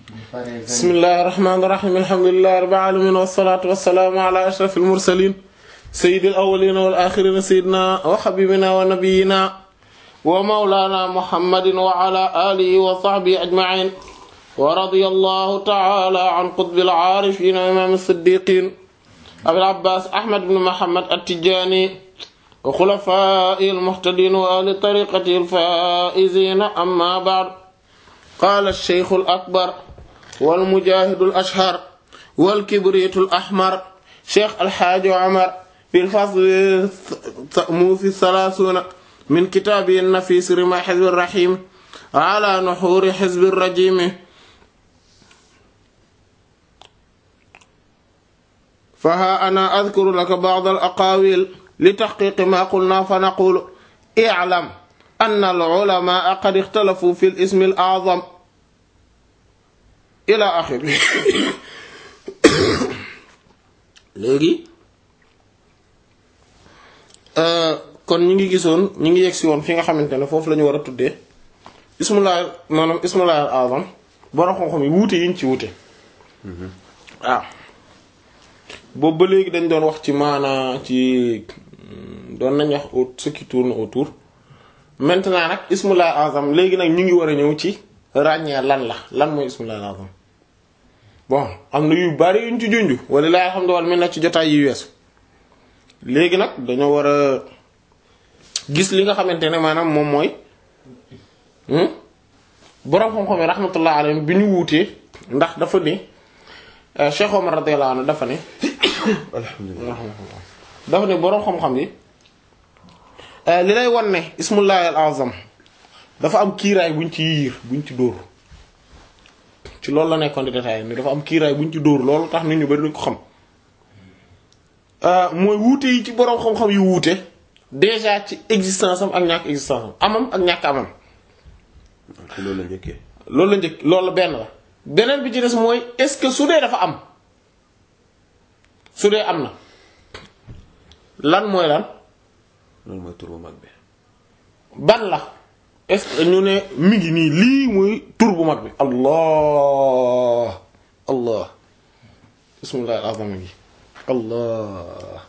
bismillahir rahmanir rahim alhamdulillahi rabbil alamin wassalatu wassalamu ala ashrafil mursalin sayyidil awwalin wal akhirin sayyidina wa habibina wa nabiyyina wa mawlana muhammadin wa ala alihi wa sahbihi ajma'in wa radiyallahu ta'ala an qutbil arifin wa imam as-siddiqin abil abbas ahmad ibn muhammad at-tijani wa khulafa'il muhtadin wa ahli tariqatil faizin amma ba'd qala ash-shaykh al-akbar wal mujahidul ashhar wal kibriitul ahmar cheikh alxaaji omar fil fasl mu fi salaasuuna min kitaabi nafiis rima xizbi rahim ala nuxuuri xizbi rajimi fa haa ana adkuru laka ba'd al aqaawil li taxqiiqi maa qulnaa fa naqulu i'lam anna al ulamaa qad ixtalafuu fi al ismi al a'zam ila axiri léegi kon ñi ngi gisoon ñi ngi yegsi woon fi nga xamante ne foofu la ñu war a tuddee ismullah maanaam ismullah al azam borom xam-xam yi wuute yiñ ci wuute waaw boobu ba léegi dañ doon wax ci maana ci doon nañ wax au ce qui tourne autour maintenant nag ismullah al azam léegi nag ñu ngi war a ñëw ci ràññee lan la lan mooy ismullah al azam bon am na yu bari yuñ ci junj wala laa alhamdulilah mi na ci jotaay yi weesu léegi nag dañoo war a gis li nga xamante ne maanaam moom mooy boroom xam-xam yi rahmatullah alayhi bi ñu wuutee ndax dafa ne Cheikh Omar radiyallahu anhu dafa ne alhamdulilah dafa ne boroom xam-xam yi li lay wan ne ismullahi al azam dafa am kiiraay buñ ci yiir buñ ci dóor ci loolu la nekkoon di détaillé ni dafa am kiiraay buñ ci dóor loolu tax nit ñu bari duñ ko xam mooy wuute yi ci boroom xam-xam yu wuute déjà ci existence am ak ñàkk existence am amam ak ñàkk amam loolu la njëkkee loolu la njëkk loolu benn la beneen bi ci des mooy est-ce que su dee dafa am su dee am na lan mooy lan loolu mooy tur bu mag bi ban la est-ce que ñu ne mi ngi nii lii muy tur bu mag bi allah allah bismillah al azam gi allah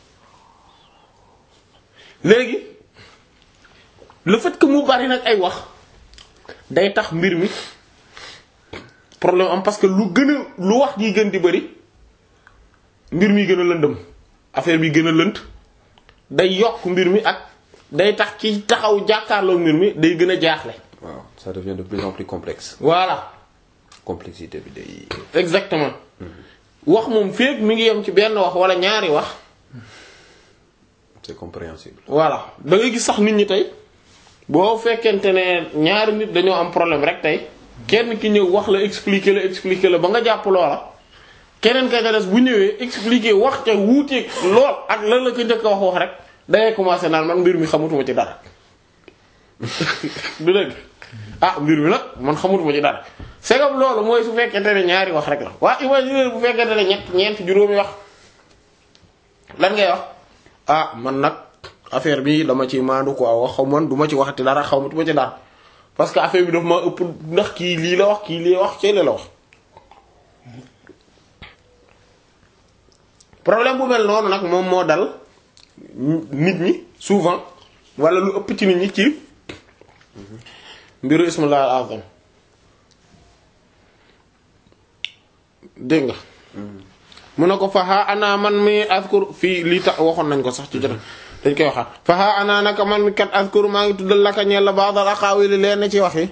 léegi le fait que mu bari nag ay wax day tax mbir mi problème am parce que lu gën a lu wax ji gën di bari mbir mi gën a lëndëm affaire bi gën a lënt day yokk mbir mi ak day tax ci taxaw jàkkaarloo mbir mi day gën a jaaxle. waaw ça devient de plus en plus complexe voilà complexité bi day exactement wax moom féeg mi ngi yem ci benn wax wala ñaari wax c'est compréhensible voilà da ngay gis sax nit ñi tey boo fekkente ne ñaari nit dañoo am problème rek tey kenn ki ñëw wax la expliquer la expliquer la ba nga jàpp loola keneen ka ca des bu ñëwee expliquer wax ca wuuteeg lool ak lan la ko njëkk a wax wax rek dangay commencer naan man mbir mi xamutuma ci dara du dëgg ah mbir mi nag man xamutuma ci dara segam loolu mooy su fekkente ne ñaari wax rek la waa imagine bu fekkente ne ñett ñeent juróomi wax lan ngay wax ah man nag affaire bi dama ci maandu ko wax xaw man du ma ci waxati dara xamatuma ci dara parce que affaire bi daf ma ëpp ndax kii lii la wax kii lii wax ci la wax problème bu mel noonu nag moom moo dal nit ñi souvent wala lu ëpp ci nit ñi ci mbiru ismullah al azam dégg nga mu ne ko faxa ana man mi askur fii lii tax waxoon nañ ko sax ci jota dañ koy waxaat faxa ana naka man mi kat askur maa ngi tuddal laka ñeel la ba'dal aqaawili leen ci wax yi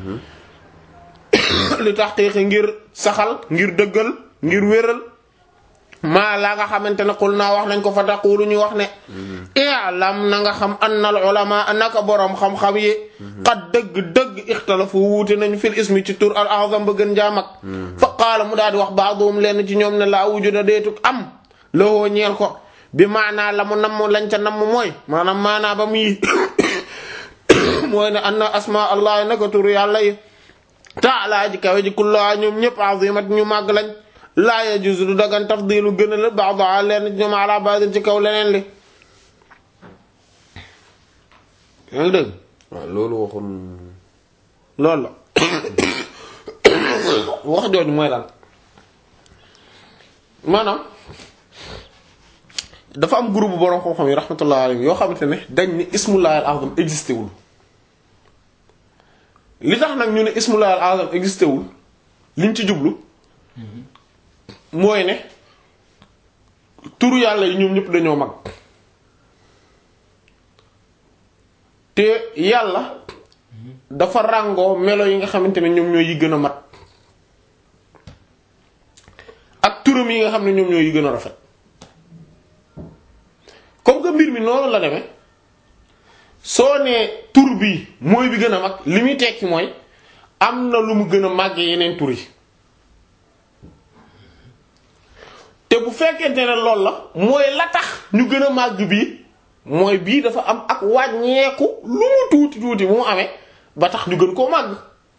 li tax xiixi ngir saxal ngir dëggal ngir wéral maa laa nga xamante ne xul naa wax nañ ko fa taqulu ñu wax ne i'lam na nga xam annal ulama naka boroom xam-xam yi xat dëgg-dëgg ixtalafu wuute nañ fil ismi ci tur al azam ba gën jaamag fa qaala mu daal di wax baaduhum lenn ci ñoom ne laa wujuda deetuk am lowoo ñeel ko bi maanaa la mu namm lañ ca namm mooy maanaam maanaa ba muy mooy ne anna asma allah naka tur yàlla yi taala ji kawe ji kullaa ñoom ñëpp azimat ñu màgg lañ laa yajuzu du dagan tafdilu gën a la ba'da leen ci ñoom ala ba'din ci kaw leneen li yaa ngi dégg waaw loolu waxoon loolu la wax jooju mooy lan maanaam dafa am groupe borom xam-xam yi rahmatullah alayhi yoo xamante ne dañ ni ismullahi al azam existé wul li tax nag ñu ne ismullahi al azam existé wul liñ ci jublu mooy ne turu yàlla yi ñoom ñëpp dañoo mag te yàlla dafa ràngoo melo yi nga xamante ne ñoom ñoo yi gën a mat ak turam yi nga xam ne ñoom ñoo yi gën a rafet comme que mbir mi noonu la demee soo nee tur bi mooy bi gën a mag li muy tekki mooy am na lu mu gën a màggee yeneen tur yi te bu fekkente ne loolu la mooy la tax ñu gën a màgg bii mooy bii dafa am ak wàññeeku lu mu tuuti tuuti bu mu amee ba tax ñu gën koo màgg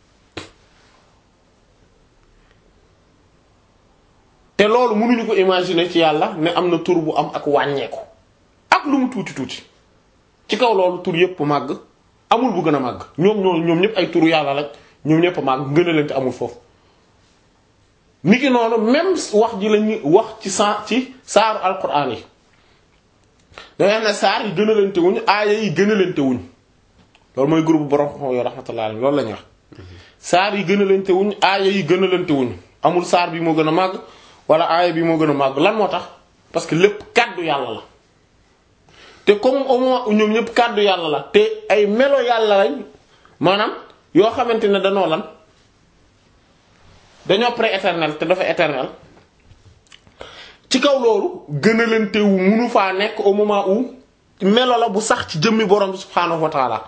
te loolu mënuñu ko imaginer ci yàlla ne am na tur bu am ak wàññeeku ak lu mu tuuti tuuti ci kaw loolu tur yépp màgg amul bu gën a màgg ñoom ñoo ñoom ñëpp ay turu yàlla lañ ñoom ñëpp màgg gën a leen te amul foofu niki noonu même wax ji lañuy wax ci sa ci saaru alquran yi dangay ne saar yi gën a lente wuñ aaya yi gën a lente wuñ loolu mooy groupe borom xam yoo rahmatullah alayhi loolu la ñuy wax saar yi gën a lente wuñ aaya yi gën a lente wuñ amul saar bi moo gën a màgg wala aaya bi moo gën a màgg lan moo tax parce que lépp kàddu yàlla la te comme au moins ñoom ñëpp kàddu yàlla la te ay melo yàlla lañ maanaam yoo xamante ne danoo lan dañoo pré-éternel te dafa éternel ci kaw loolu gën a leen teewu munu faa nekk au moment où melo la bu sax ci jëmmi borom bi subhaanahu wa taala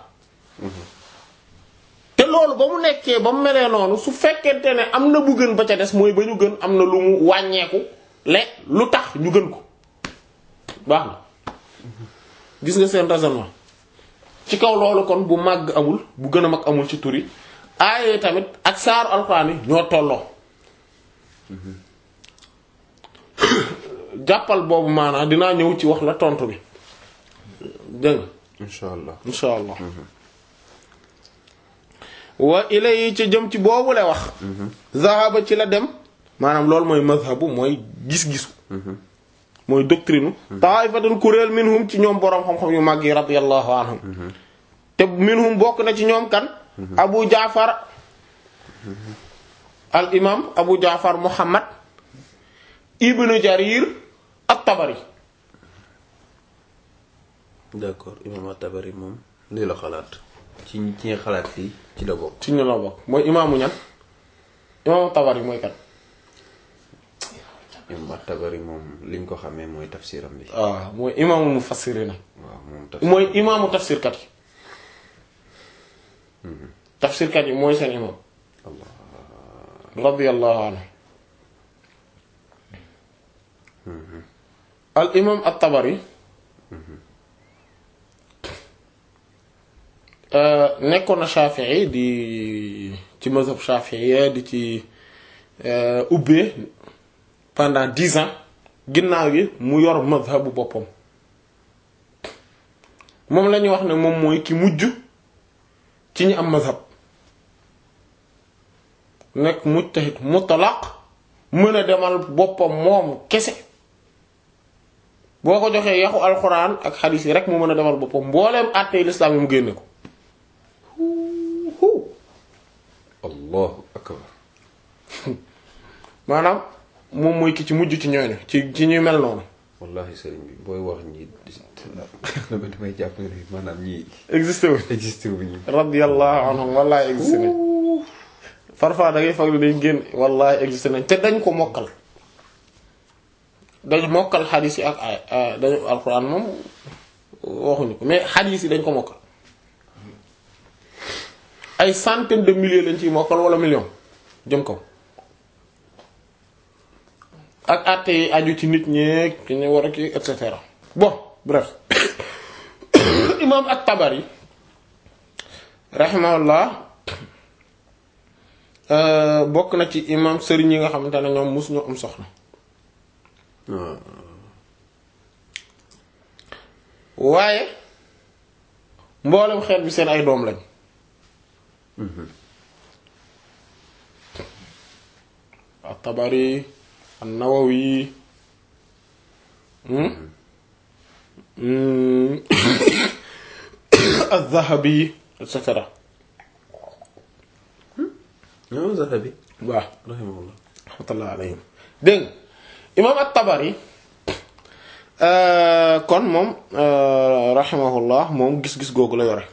te loolu ba mu nekkee ba mu melee noonu su fekkente ne am na bu gën ba ca des mooy ba ñu gën am na lu mu wàññeeku le lu tax ñu gën ko baax na gis nga seen raisonnement ci kaw loolu kon bu màgg amul bu gën a mag amul ci tur yi aaye tamit ak saaru alxuraan yi ñoo tolloo jàppal boobu maanaam dinaa ñëw ci wax la tontu bi dégg nga incha allah insha allah wa ilay ci jëm ci boobu la wax zahaba ci la dem maanaam loolu mooy mazhabu mooy gis-gisu mooy doctrine ta'ifatun kuréel minhum ci ñoom boroom xam-xam yu mag yi radiyallahu anhum te minhum bokk na ci ñoom kan abu jaafar al imam abu jaafar muhammad ibnu jarir at-tabari d'accord imam at-Tabari moom lii la xalaat ci ci nga xalaat fii ci la bokk ci ñu la bokk mooy imaamu ñan imaamu tabari mooy kan imam at-Tabari moom liñ ko xamee mooy tafsiram bi waaw mooy imaamu mufassirina waaw moom tafsir mooy imaamu tafsirkat yi tafsirkat yi mooy seen imaam radiyallahu anhu al imaam at-Tabari nekkoon na Shafi'i di ci mazhab Shafi'i di ci ubbee pendant dix ans ginnaaw gi mu yor mazhabu boppam moom la ñuy wax ne moom mooy ki mujj ci ñi am mazhab nekk mujtahid mutlaq mën a demal boppam moom kese boo ko joxee yaxu alxuraan ak xadiis yi rek mu mën a demal boppam mbooleem àttee lislaam yi mu génne ko allahu akbar maanaam moom mooy ki ci mujj ci ñooñu ci ci ñu mel noonu wallahi sëriñ bi booy wax ñi dama damay jàpp ne maanaam ñii existé wu existé wu ñu radiyallahu anhum wallahi existé nañ parfois da ngay foog ne dañ génn wallahi existé nañ te dañ ko mokkal dañ mokkal xadiis yi ak ay dañu alxuraan moom waxuñu ko mais xadiis yi dañ ko mokkal ay centaine de milliers lañ ciy mokkal wala million jëm kaw ak àtte yi aju ci nit ñeeg ki ñu war a kii et cetera bon bref imam at-Tabari rahimahullah bokk na ci imam sëriñ yi nga xamante ne ñoom mus ñu am soxna waaye mboolem xeet bi seen ay doom lañ at-Tabari an-Nawawi az-Zahabi et cetera ñoom Zahabi waaw rahimahullah rahmatullah alayhim dégg nga imaam at-Tabari kon moom rahimahullah moom gis-gis googu la yore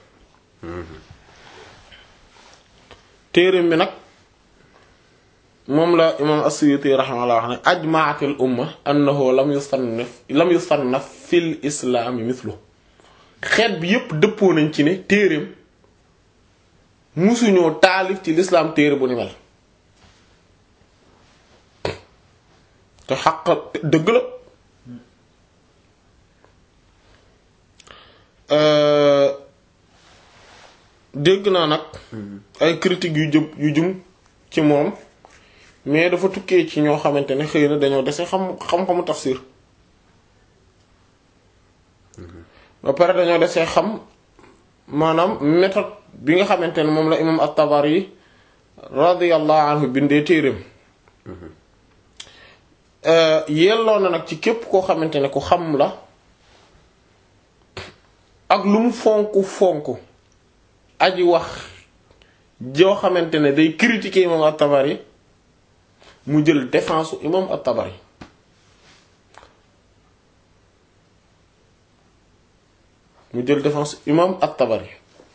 téereem bi nag moom la imaam as-Suyuti rahimahullah wax ne ajma'atil umma annahu lam yusannaf lam yusannaf fil islaami mithlu xeet bi yépp dëppoo nañ ci ne téereem musuñoo taalif ci lislaam téere bu ni mel te xaq dëgg la dégg naa nag ay critiques yu jëm yu jëm ci moom mais dafa tukkee ci ñoo xamante ne xëy na dañoo dese xam xam-xamu tafsir ba pare dañoo desee xam maanaam méthode bi nga xamante ne moom la imam at-Tabari radiyallahu anhu bindee téereem yelloo na nag ci képp koo xamante ne ku xam la ak lu mu fonk fonk aji wax joo xamante ne day critiquer imam at-Tabari mu jël défense imam at-Tabari mu jël défense imam at-Tabari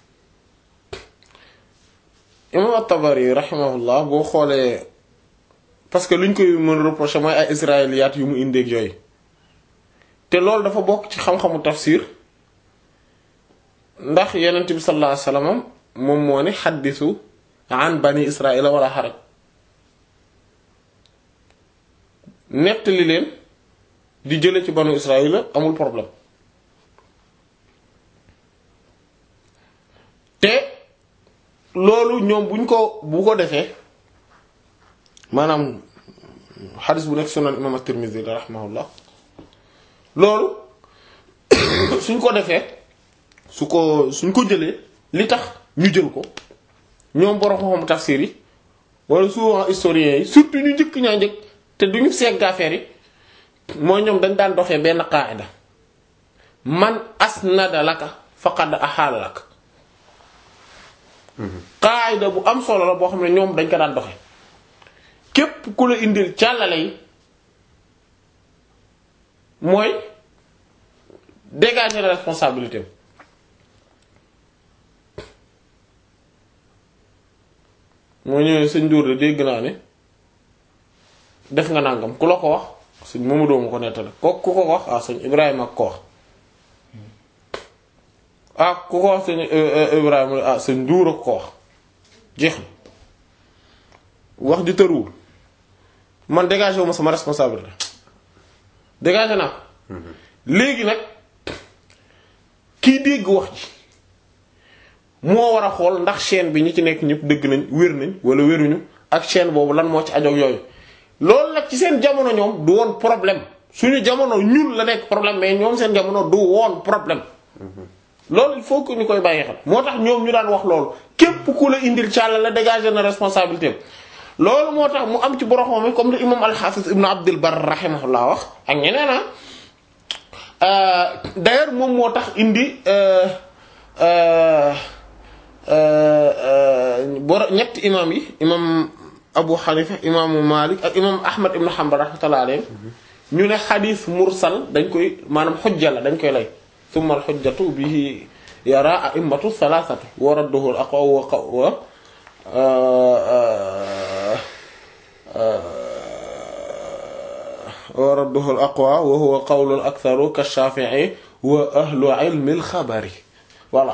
imam at-Tabari rahimahullah boo xoolee parce que luñ koy mën reprocher mooy ay israéliyaat yu mu indeeg yooyu te loolu dafa bokk ci xam-xamu tafsir ndax yonent bi sallallahu alayhi wasallam moom moo ne xaddisu an bani israila wala xaraj nettali leen di jële ci banu israila amul problème te loolu ñoom buñ ko bu ko defee maanaam xadis bu nekk sunan imam at-Tirmidhi rahimahullah loolu suñ ko defee su ko suñ ko jëlee li tax ñu jël ko ñoom borom xam-xam tafsir yi wala souvent historiens yi surtout ñu njëkk ñaa njëkk te duñu segg affaire yi mooy ñoom dañ daan doxee benn qaida man asnada laka faqad ahaala lak qaida bu am solo la boo xam ne ñoom dañ ko daan doxee képp ku la indil càllale yi mooy dégager la responsabilité moo ñëwee sëñ Dóor de dégg naa ne def nga nangam ku la ko wax sëñ Mamadou ma ko nettali ko ku ko wax ah sëñ Ibrahima ak ko wax ah ku ko wax sëñ Ibrahima ah sëñ Dóor ak ko wax jeex na wax di tëruwul man dégagé wu ma sama responsabilité dégagé naa léegi nag kiy dégg wax ji moo war a xool ndax chaîne bi ñi ci nekk ñëpp dëgg nañ wér nañ wala wéruñu ak chaîne boobu lan moo ci ajoog yooyu loolu nag ci seen jamono ñoom du woon problème suñu jamono ñun la nekk problème mais ñoom seen jamono du woon problème loolu il faut que ñu koy bàyyi xel moo tax ñoom ñu daan wax loolu képp ku la indil càlla la dégager na responsabilité loolu moo tax mu am ci boroxom mi comme le imam al-Hafiz ibn Abdul Barr rahimahullah wax ak ñeneen ah d'ailleurs moom moo tax indi boro ñetti imam yi imam Abu Hanifa imaamu Malik ak imam Ahmad ibn Hanbal rahmatullah alayhi ñu ne xadis mursal dañ koy maanaam xujja la dañ koy lay summa al xujjatu bihi yara a'immatu thalathatu wa radduhu al aqwa wa wa radduhu al aqwa wa huwa qawlu al aktharu ka Shafi'i wa ahlu ilmi al xabari voilà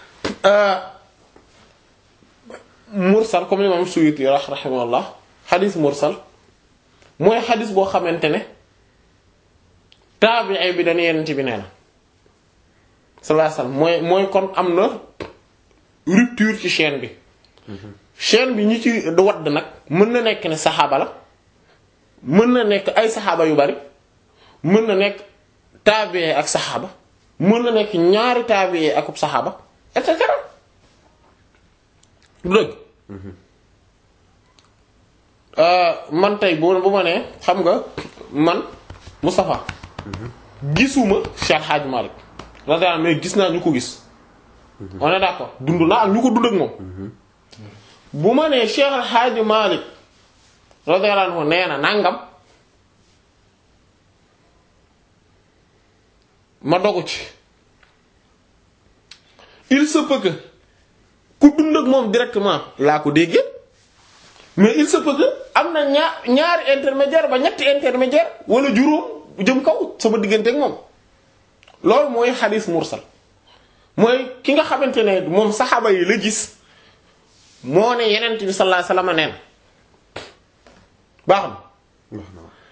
mursal comme l'imam Suyuti rahimahullah xadis mursal mooy xadis boo xamante ne taabi'i bi dañu yenn ci bi nee na sallallahu alayhi wasallam mooy mooy kon am na rupture ci chaîne bi chaîne bi ñi ci wadd nag mën na nekk ne saxaaba la mën na nekk ay saxaaba yu bari mën na nekk taabi'i ak saxaaba mën na nekk ñaari taabi'i akub saxaaba et cetera du dëgg man tey bu bu ma nee xam nga man Moustapha gisuma Cheikh Hadj Malick radiyallahu anhu mais gis naa ñu ko gis on est d'accord dund naa ak ñu ko dund ak moom bu ma nee Cheikh Hadj Malick radiyallahu anhu nee na nangam ma dogu ci il se peut que ku dund ak moom directement laa ko déggee mais il se peut que am na ñaar ñaari intermédiaire ba ñetti intermédiaire wala juróom jëm kaw sama diggante ak moom loolu mooy xadis mursal mooy ki nga xamante ne moom saxaaba yi la gis moo ne yenent bi sallallahu alayhi wasallam nee na baax na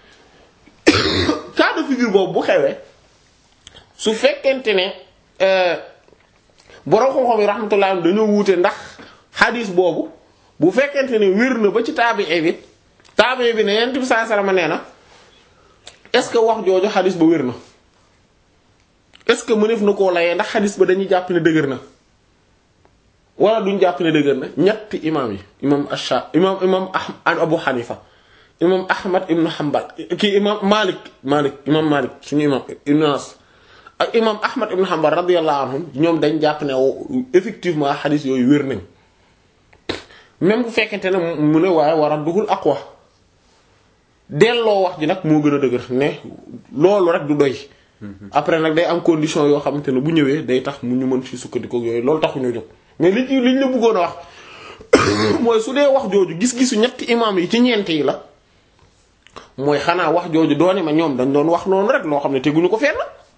cas de figure boobu bu xewee su fekkente ne borom xam-xam yi rahmatullah dañoo wuute ndax xadis boobu bu fekkente ne wér na ba ci taabii bi taabii bi ne yenent bi sallallahu alayhi wasallam nee na est-ce que wax jooju xadis ba wér na est-ce que mëneef na koo layee ndax xadis ba dañuy jàpp ne dëgër na wala duñ jàpp ne dëgër na ñetti imaam yi imaam Asha imaam imaam Abu Hanifa imaam Ahmad ibn Hanbal kii imaam Malik Malik imaam Malik suñu imaam Ibn Anas ak imaam Ahmad ibn Hanbal radiyallahu anhum ñoom dañ jàpp ne effectivement xadis yooyu wér nañ même bu fekkente ne mu ne waaye war a dugul aqwa delloo wax ji nag moo gën a dëgër ne loolu rek du doy. après nag day am condition yoo xamante ne bu ñëwee day tax mu ñu mën ci sukkandiku yooyu loolu taxuñu jóg mais li ci liñ la bëggoon a wax mooy su dee wax jooju gis-gisu ñetti imaam yi ci ñeent yi la mooy xanaa wax jooju doone ma ñoom dañ doon wax noonu rek loo xam ne teguñu ko fenn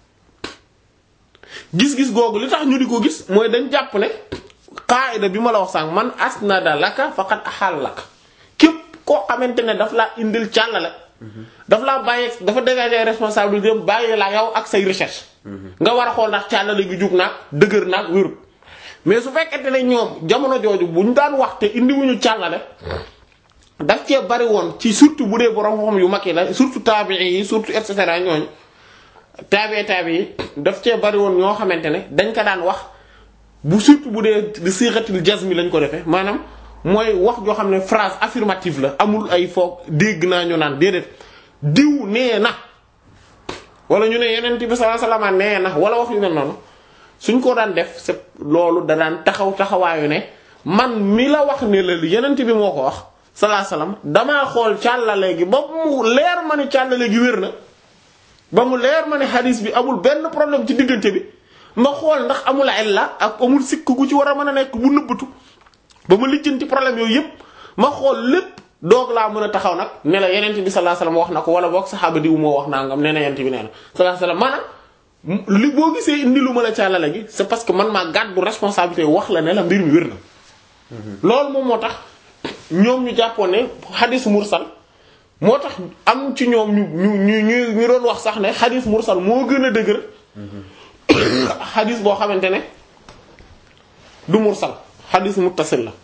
gis-gis googu li tax ñu di ko gis mooy dañ jàpp ne qaida bi ma la wax sànq man asnada laka faqad ahal laka képp koo xamante ne daf laa indil càllale daf laa bàyyi dafa dégager responsabilité bàyyi la yow ak say recherche nga war a xool ndax càllale gi jub naag dëgër naag wérut mais su fekkente ne ñoom jamono jooju bu ñu daan wax te indiwuñu càllale daf cee bari woon ci surtout bu dee borom xam yu mag yi la surtout taabii yi surtout et cetera ñooñu taabii taabii yi daf cee bari woon ñoo xamante ne dañ ko daan wax bu surtout bu dee di siratil jazmi lañ ko defee maanaam mooy wax joo xam ne phrase affirmative la amul ay foog dégg naa ñu naan déedéet diw nee na wala ñu ne yeneen bi sallallahu alayhi wasallam nee na wala wax yu ne noonu suñ ko daan def c'est loolu da daan taxaw taxawaayu ne man mi la wax ne la yeneen bi moo ko wax sallallahu alayhi wasallam damaa xool càllale gi ba mu leer ma ne càllale gi wér na ba mu leer ma ne hadis bi amul benn problème ci diggante bi ma xool ndax amul illa ak amul sikk gu ci war a mën a nekk bu nëbbatu ba ma lijjanti problème yooyu yépp ma xool lépp doog laa mën a taxaw nag ne la yenent bi sallallahu alayhi wasallam wax na ko wala boog saxaaba diw moo wax nangam nee na yenent bi nee na sallallahu alayhi wasallam maanaam li boo gisee indi lu ma la càllale gi c'est parce que man maa gàddu responsabilité wax la ne la mbir mi wér na loolu moom moo tax ñoom ñu jàppoon ne xadis mursal moo tax am ci ñoom ñu ñu ñu ñu ñu doon wax sax ne xadis mursal moo gën a dëgër xadis boo xamante ne du mursal xadis muttasil la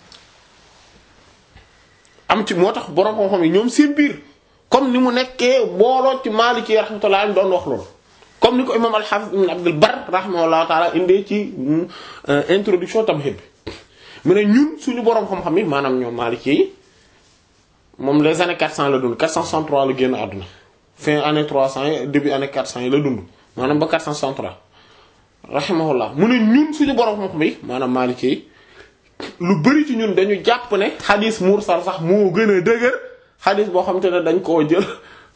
am ci moo tax borom xam-xam yi ñoom seen biir comme ni mu nekkee booloo ci Maliki rahmatullah doon wax loolu comme ni ko imam al-Hafiz ibn Abdul Barr rahimahullahu ta'ala indee ci introduction Tamhid bi mu ne ñun suñu borom xam-xam yi maanaam ñoom Maliki yi moom les années 400 la dund 463 la génn àdduna fin année 300 yi début année 400 yi la dund maanaam ba 463 rahimahullah mu ne ñun suñu borom xam-xam yi maanaam Maliki yi lu bari ci ñun dañu jàpp ne xadis mursal sax moo gën a dëgër xadis boo xam te ne dañ koo jël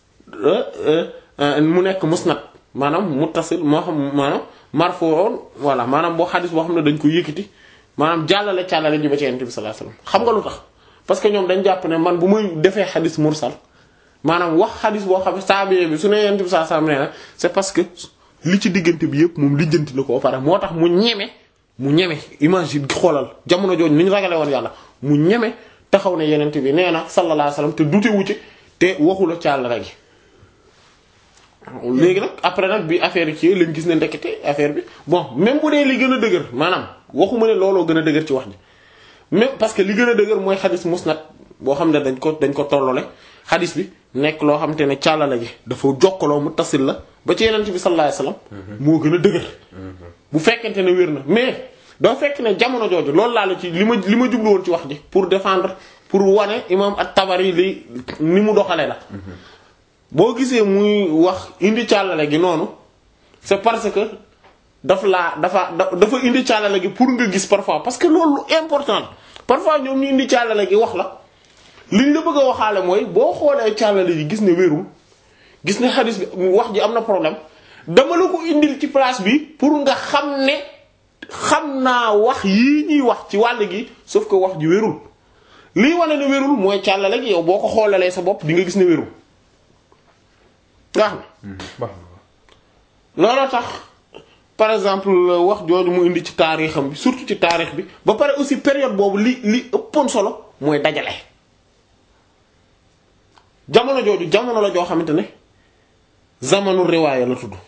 mu nekk musnad maanaam muttasil moo xam maanaam marfu'un voilà maanaam boo xadis boo xam ne dañ ko yëkkati maanaam jàllale càllale ji ba ci Yonent bi sallallahu alayhi wasallam xam nga lu tax parce que ñoom dañ jàpp ne man bu muy defee xadis mursal maanaam wax xadis boo xam ne saabi bi su ne Yonent bi sallallahu alayhi wasallam nee na c'est parce que li ci diggante bi yëpp moom lijjanti na ko ba pare moo tax mu ñeme mu ñeme imagine xoolal jamono jooju ni ñu ragale woon yàlla mu ñeme taxaw ne Yonent bi nee na sallallahu alayhi wasallam te dute wu ci te waxula càllale gi léegi nag après nag bi affaire yi ci lañ gis ne ndekete affaire bi bon même bu dee li gën a dëgër maanaam waxuma ne looloo gën a dëgër ci wax ji même parce que li gën a dëgër mooy xadis musnad boo xam ne dañ ko dañ ko tollole xadis bi nekk loo xam te ne càllale gi dafa jokkaloo mu tasil la ba ci yenent bi sallallahu alayhi wasallam moo gën a dëgër bu fekkente ne wér na mais doo fekk ne jamono jooju loolu laa la ci li ma li ma jublu woon ci wax ji pour défendre pour wane imam at-Tabari li ni mu doxale la boo gisee muy wax indi càllale gi noonu c'est parce que daf laa dafa dafa indi càllale gi pour nga gis parfois parce que loolu important parfois ñoom ñu indi càllale gi wax la liñ la bëgg a waxaale mooy boo xoolee càllale gi gis ne wérul gis ne xadis bi wax ji am na problème dama la ko indil ci place bi pour nga xam ne xam naa wax yii ñuy wax ci wàll gi sauf que wax ji wérul lii wane ne wérul mooy càllale gi yow boo ko xoolalee sa bopp di nga gis ne wérul nga xam baax looloo tax par exemple wax jooju mu indi ci taarixam bi surtout ci taarix bi ba pare aussi période boobu li li ëppoon solo mooy dajale jamono jooju jamono la joo xamante ne zamanu riwaaya la tudd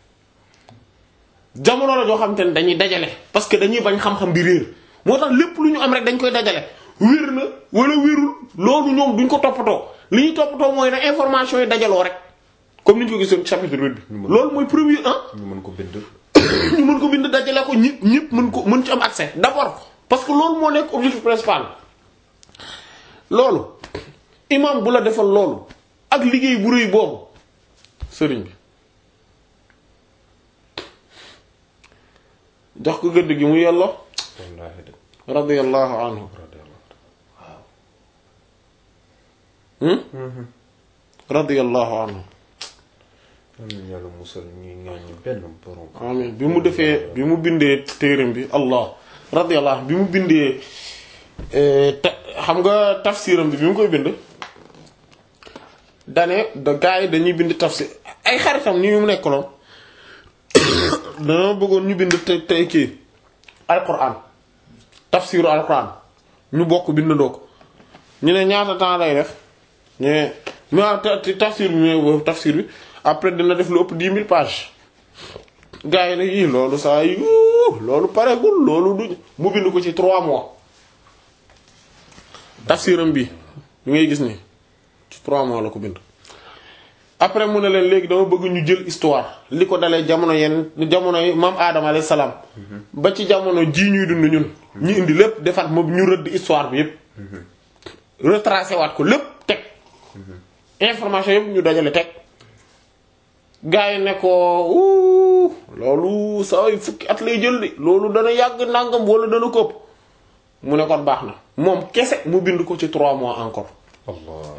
jamono la joo xamante ne dañuy dajale parce que dañuy bañ xam-xam bi réer moo tax lépp lu ñu am rek dañ koy dajale wér na wala wérul loolu ñoom duñ ko toppatoo li ñuy toppatoo mooy na information yi dajaloo rek comme ni ñu ko gisoon chapitre 8 bi loolu mooy premier ah ñu mën ko bind ñu mën ko bind dajale ko ñëpp ñëpp mën ko mën ci am accès d'abord parce que loolu moo nekk objectif principal loolu imam bu la defal loolu ak liggéey bu rëy boobu sëriñ bi jox ko gëdd gi mu yelloo wallaahi de radiyallahu anhu hmm radiyallahu anhu am na yàlla musal ñuy ŋàññi benn borom amin bi mu defee bi mu bindee téeram bi allah radiyallahu anhu bi mu bindee ta xam nga tafsiram bi bi mu koy bind dane da gars yi dañuy bind tafsir ay xaritam ni mu nekkaloon dana bëggoon ñu bind te tey kii alquran tafsiru alquran ñu bokk bindandoo ko ñu ne ñaata temps lay def ñu ne ma tafsir bi mais tafsir bi après dina def lu ëpp dix mille pages gars yi ne yii loolu saa yu loolu paregul loolu du mu bind ko ci trois mois tafsiram bi li ngay gis ni ci trois mois la ko bind après mu ne leen léegi dama bëgg ñu jël histoire li ko dalee jamono yenn jamono yi maam aadama alayhi salaam ba ci jamono ji ñuy dund ñun ñu indi lépp defaat moom ñu rëdd histoire bi yépp retracé waat ko lépp teg information yépp ñu dajale teg gars yi ne ko uu loolu saa yu fukki at lay jël de loolu dana yàgg nangam wala dana ko ëpp mu ne kon baax na moom kese mu bind ko ci trois mois encore allah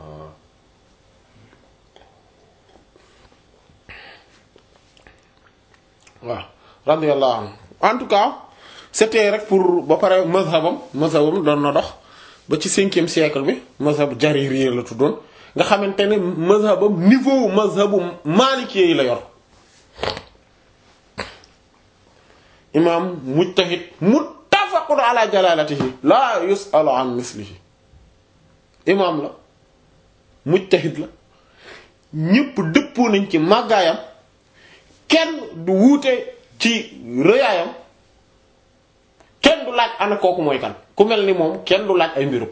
waaw radiyallahu anhu en tout cas c'était rek pour ba pare mazhabam mazhabam doon na dox ba ci cinquième siècle bi mazhab jariri la tuddoon nga xamante ne mazhabam niveau mazhabu maliki yi la yor imam mujtahid muttafaqun ala jalalatihi la yusalu an mislihi imam la mujtahid la ñépp dëppoo nañ ci màggaayam kenn du wuute ci rëyaayam kenn du laaj ana kooku mooy kan ku mel ni moom kenn du laaj ay mbirum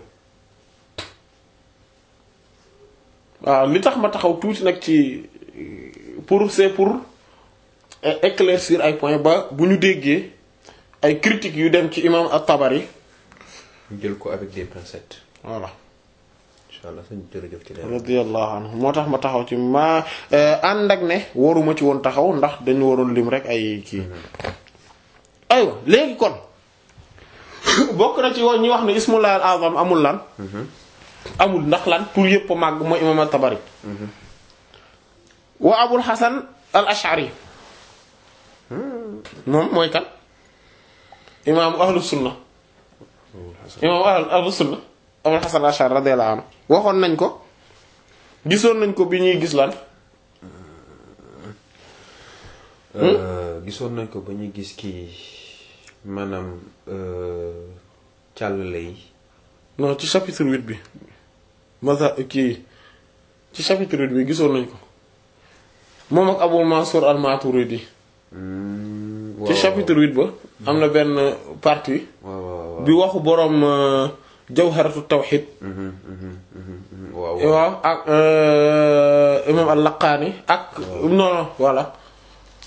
waaw li tax ma taxaw tuuti nag ci pour c'est pour éclaircir ay points ba bu ñu déggee ay critiques yu dem ci imam at-Tabari ñu jël ko avec des pincettes voilà incha allah sëñ jërëjëf ci leer radiyallahu anhu moo tax ma taxaw ci ma ànd ak ne waruma ci woon taxaw ndax dañu waroon lim rek ay kii aywa léegi kon bokk na ci woon ñi wax ne ismullah al azam amul lan amul ndax lan tur yépp màgg mooy imam at-Tabari wa abul hasan al ash'ari moom mooy kan imam ahlu sunna imam ahlu sunna abul hasan al ash'ari radiyallahu anhu waxoon nañ ko gisoon nañ ko bi ñuy gis lan gisoon nañ ko ba ñuy gis kii maanaam càllale yi non ci chapitre 8 bi masa kii ci chapitre 8 bi gisoon nañ ko moom ak Abul Mansur al-Maturidi ci chapitre 8 ba am na benn partie waaw waaw bi waxu boroom jawharatu tawhid waaw waaw ak imam al-Laqani ak non non voilà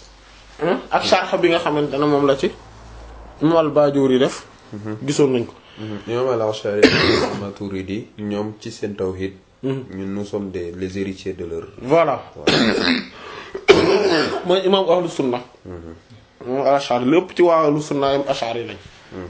ak sharh bi nga xamante ne moom la ci imam al-Bajuri def gisoon nañ ko imam al-Ash'ari ak Maturidi ñoom ci seen tawhid ñun nous sommes des les héritiers de leur voilà mooy imam ahlu sunna moom al-Ash'ari lépp ci waa ahlu sunna yam Ash'ari lañ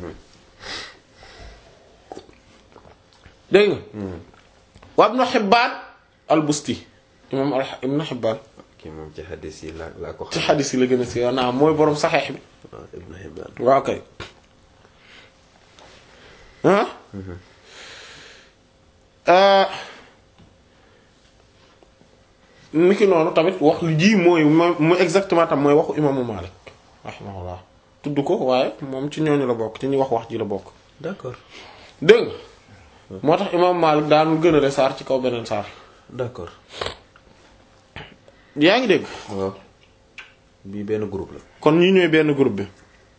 dégg nga wa Ibn Hibbaan al-Busti imam Ibn Hibbaan kii moom ci xadis yi laa laa ko ci xam xadis yi la gën a siiw naa mooy boroom saxeex bi waaw Ibn Hibbaan waaw kay ah niki noonu tamit wax li ji mooy mu exactement tam mooy waxu imaamu Maalik rahimahullah tudd ko waaye moom ci ñooñu la bokk ci ñuy wax wax ji la bokk d'accord dégg nga moo tax imaamu Maalik daanul gën a le saar ci kaw beneen saar d'accord yaa ngi dégg waaw bii benn groupe la kon ñi ñooy benn groupe bi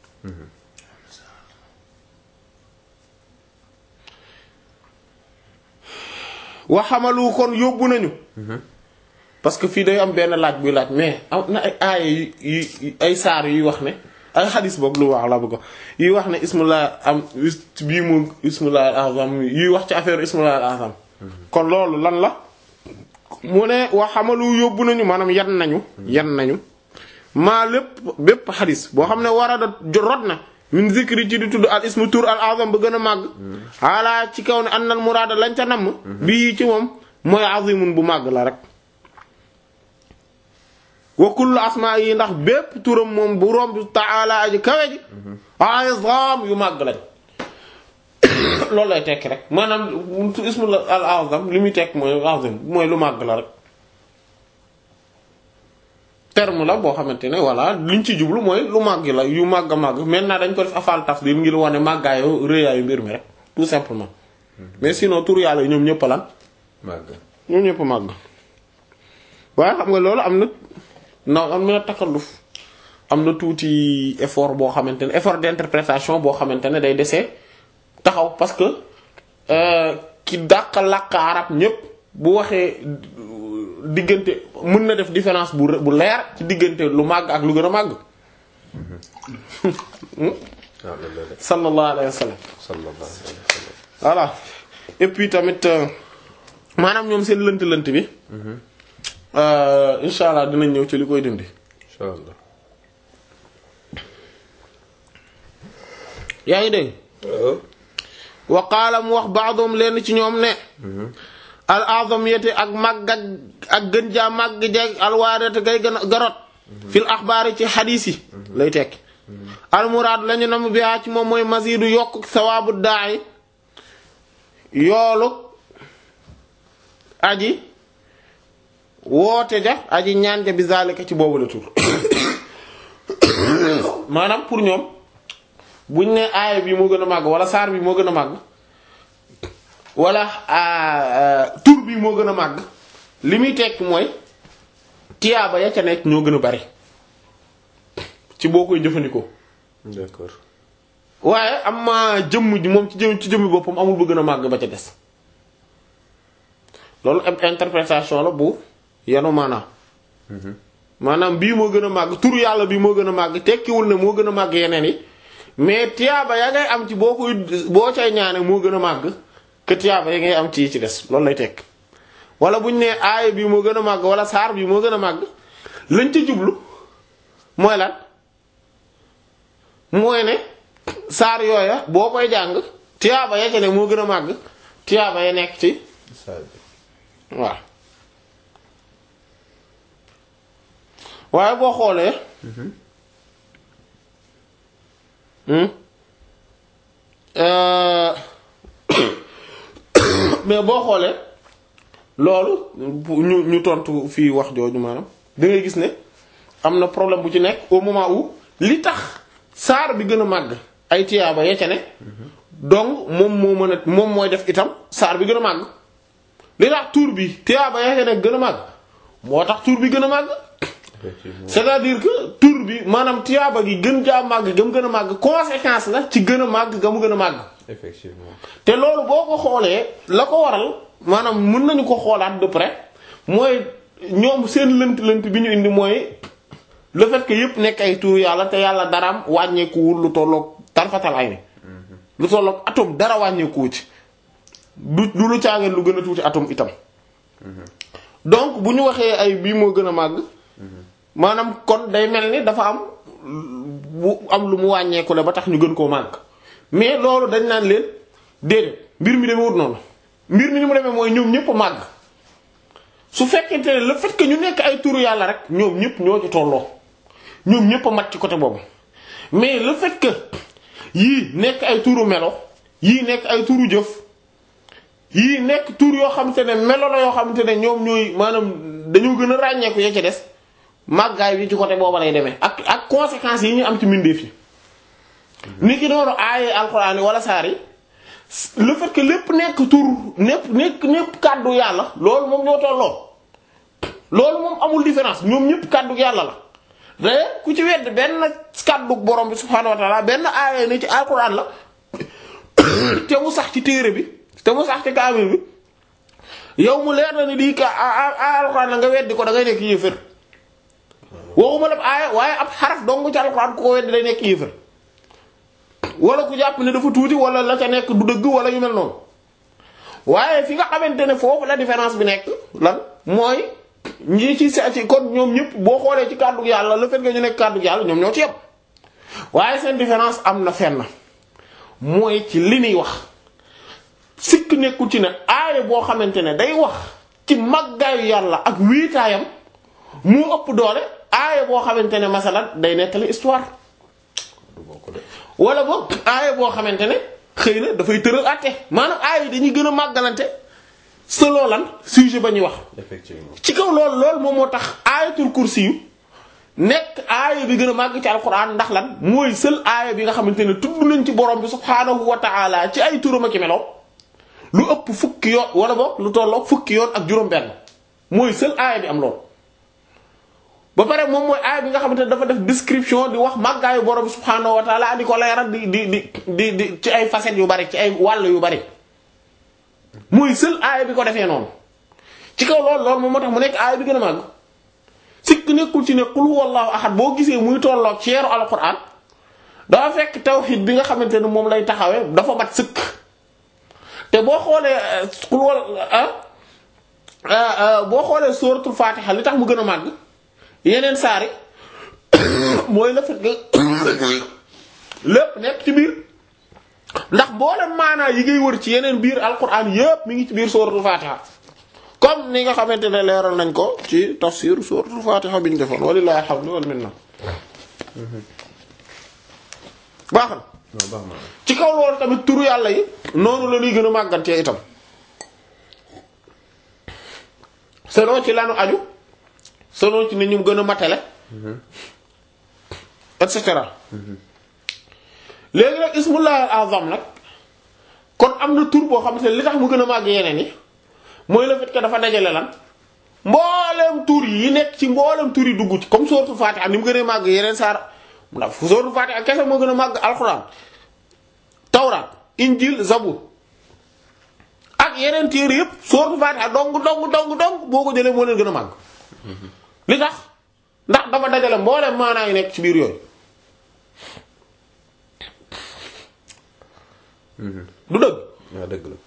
waxamalu kon yóbbu nañu parce que fii day am benn laaj buy laaj mais am na ay aaya yu yu ay saar yuy wax ne ay xadis boog lu wax la bëgg yuy wax ne ismullah am bii mu ismullah al azam yuy wax ci affaire ismullah al azam kon loolu lan la mu ne waxamalu yóbbu nañu maanaam yan nañu yan nañu maa lépp bépp xadis boo xam ne war a da rot na min zikri ci di tudd al ismu tur al azam ba gën a màgg xaalaa ci kaw ne annal muraada lañ ca namm bii ci moom mooy azimun bu màgg la rek wa kullu asmaa yi ndax bépp turam moom bu romb taala aji kawe ji azam yu màgg lañ loolu lay tekki rek maanaam ismu al azam li muy tekk mooy azim mooy lu màgg la rek terme la boo xamante ne voilà liñ ci jublu mooy lu màgg la yu màgg a màgg maintenant dañ ko def afal tafdil ngir wane màggaayu rëyaayu mbir mi rek tout simplement mais sinon tur yàlla yi ñoom ñëpp lan màgg ñoom ñëpp màgg waaye xam nga loolu am na non am na takalluf am na tuuti effort boo xamante ne effort d'interprétation boo xamante ne day desee taxaw parce que ki dàq làkk arab ñépp bu waxee diggante mën na def différence bu bu leer ci diggante lu màgg ak lu gën a màgg waaw loolu la sallallahu alayhi wa sallam sallallahu alayhi wa sallam voilà et puis tamit maanaam ñoom seen lënt-lënt bi insha allah dinañ ñëw ci li koy dindi insha allah yaa ngi dégg wa qaala mu wax ba'dhum leen ci ñoom ne al azamiyati ak màgg ak ak gën jaa màgg jeeg alwaarete gay gën a garot fil axbaari ci xadiis yi lay tekki almuraad lañu nam bihaa ci moom mooy masiidu yokk sawaabu daay yoolu aji woote ja aji ñaan ja bi zalika ci boobu la tur maanaam pour ñoom buñ ne aaya bi moo gën a màgg wala saar bi moo gën a màgg wala tur bi moo gën a màgg li muy tekk mooy tiyaaba ya ca nekk ñoo gën a bari ci boo koy jëfandikoo d'accord waaye am ma jëmm ji moom ci jëm ci jëmmi boppam amul bu gën a màgg ba ca des loolu ab interprétation la bu yanu maanaam maanaam bii moo gën a màgg tur yàlla bii moo gën a màgg tekkiwul ne moo gën a màgg yeneen yi mais tiyaaba ya ngay am ci boo koy boo cay ñaane moo gën a màgg que tiyaaba ya ngay am ci yi ci des loolu lay tekk wala buñ ne aaya bii moo gën a màgg wala saar bii moo gën a màgg lañ ca jublu mooy lan mooy ne saar yooya boo koy jàng tiyaaba ya ca ne moo gën a màgg tiyaaba ya nekk ci saar bi waaw waaye boo xoolee hmm euh mais boo xoolee loolu ñu ñu tontu fii wax jooju maanaam da ngay gis ne am na problème bu ci nekk au moment où li tax saar bi gën a màgg ay tiyaaba ya ca ne donc moom moo mën a moom mooy def itam saar bi gën a màgg li tax tuur bi tiyaaba ya ca ne gën a màgg moo tax tuur bi gën a màgg effectivement c'est-à-dire que tur bi maanaam tiyaaba gi gën jaa màgg gëm gën a màgg conséquence la ci gën a màgg ga mu gën a màgg effectivement te loolu boo ko xoolee la ko waral maanaam mën nañu ko xoolaat de près mooy ñoom seen lënt-lënt bi ñu indi mooy le fait que yépp nekk ay tur yàlla te yàlla daraam wàññeekuwul lu tolloog tarfatal ay ni lu tolloog atome dara wàññeeku ci du du lu caageen lu gën a tuuti atome itam donc bu ñu waxee ay bii moo gën a màgg maanaam kon day mel ni dafa am bu am lu mu wàññeeku la ba tax ñu gën koo màgg mais loolu dañ naan leen déedéet mbir mi demee wut noonu mbir mi ni mu demee mooy ñoom ñëpp màgg su fekkente ne le fait que ñu nekk ay turu yàlla rek ñoom ñëpp ñoo ci tolloo ñoom ñëpp a mat ci côté boobu mais le fait que yii nekk ay turu melo yii nekk ay turu jëf yii nekk tur yoo xamante ne melo la yoo xamante ne ñoom ñooy maanaam dañoo gën a ràññeeku ya ci des màggaay bi ci côté booba lay demee ak ak conséquences yi ñu am ci mbindeef yi ni ki noonu aaye alxuraan yi wala saar yi le fait que lépp nekk tur nekk nekk nekk kàddu yàlla loolu moom ñoo tolloo loolu moom amul différence ñoom ñëpp kàddu yàlla la d'ailleurs ku ci wedd benn kàddu borom bi subhaanahu wa ta'ala benn aaye ni ci alxuraan la te mu sax ci téere bi te mu sax ci kaamil bi yow mu leer na ni di ka alxuraan la nga weddi ko da ngay nekk yéefër waxuma la aaya waaye ab xaraf dong ci alxuraan ku ko weddi day nekk yéefër wala ku jàpp ne dafa tuuti wala la ca nekk du dëgg wala yu mel noonu waaye fi nga xamante ne foofu la différence bi nekk lan mooy ñi ci sa ci kon ñoom ñëpp boo xoolee ci kàddu yàlla le fait que ñu nekk kàddu yàlla ñoom ñoo ci yem waaye seen différence am na fenn mooy ci li ñuy wax sikk nekkul ci ne aaya boo xamante ne day wax ci màggaayu yàlla ak wiitaayam moo ëpp doole aaya boo xamante ne masalan day nettali histoire du bokk de wala boog aaya boo xamante ne xëy na dafay tëral àtte maanaam aaya yi dañuy gën a màggalante selon lan sujet ba ñuy wax effectivement ci kaw loolu loolu moom moo tax aayatul kursi yu nekk aaya bi gën a màgg ci alquran ndax lan mooy seul aaya bi nga xamante ne tudd nañ ci borom bi subhaanahu wa ta'ala ci ay turam ak i meloom lu ëpp fukki yoon wala boog lu tolloog fukki yoon ak juróom-benn mooy seul aaya bi am loolu. ba pare moom mooy aaya bi nga xamante ne dafa def description di wax màggaayu borom bi subhaanahu wa ta'ala di ko leeral di di di di di ci ay facettes yu bari ci ay wàll yu bari mooy seul aaya bi ko defee noonu ci kaw loolu loolu moom moo tax mu nekk aaya bi gën a màgg. sikk nekkul ci ne qul huwallahu ahad boo gisee muy tolloog ceeru alquran dafa fekk tawhid bi nga xamante ne moom lay taxawee dafa mat sëkk te boo xoolee qul wal boo xoolee suratul fatiha li tax mu gën a màgg yeneen saari mooy la fekk lépp nekk ci biir ndax mboolem maanaa yi ngay wër ci yeneen biir alquran yépp mi ngi ci biir suratul fatiha comme ni nga xamante ne leeral nañ ko ci tafsir suratul fatiha bi ñu defoon walillahi alhamdu wal minna baax na non baax na ci kaw loolu tamit turu yàlla yi noonu la ñuy gën a màggantee itam selon ci lanu aju selon ci ni ñu gën a matale et cetera léegi nag ismullahi al azam nag kon am na tur boo xamante ne li tax mu gën a màgg yeneen yi mooy le fait que dafa dajale lan mboolem tur yi nekk ci mboolem tur yi dugg ci comme suratul Fatiha ni mu gën a màgg yeneen saar ndax suratul Fatiha kese moo gën a màgg alxuraan tawraat injil zabur ak yeneen téere yépp suratul Fatiha dong dong dong dong boo ko jëlee moo leen gën a màgg li tax ndax dafa dajale mboolem maanaa yi nekk ci biir yooyu du dëgg waaw dëgg la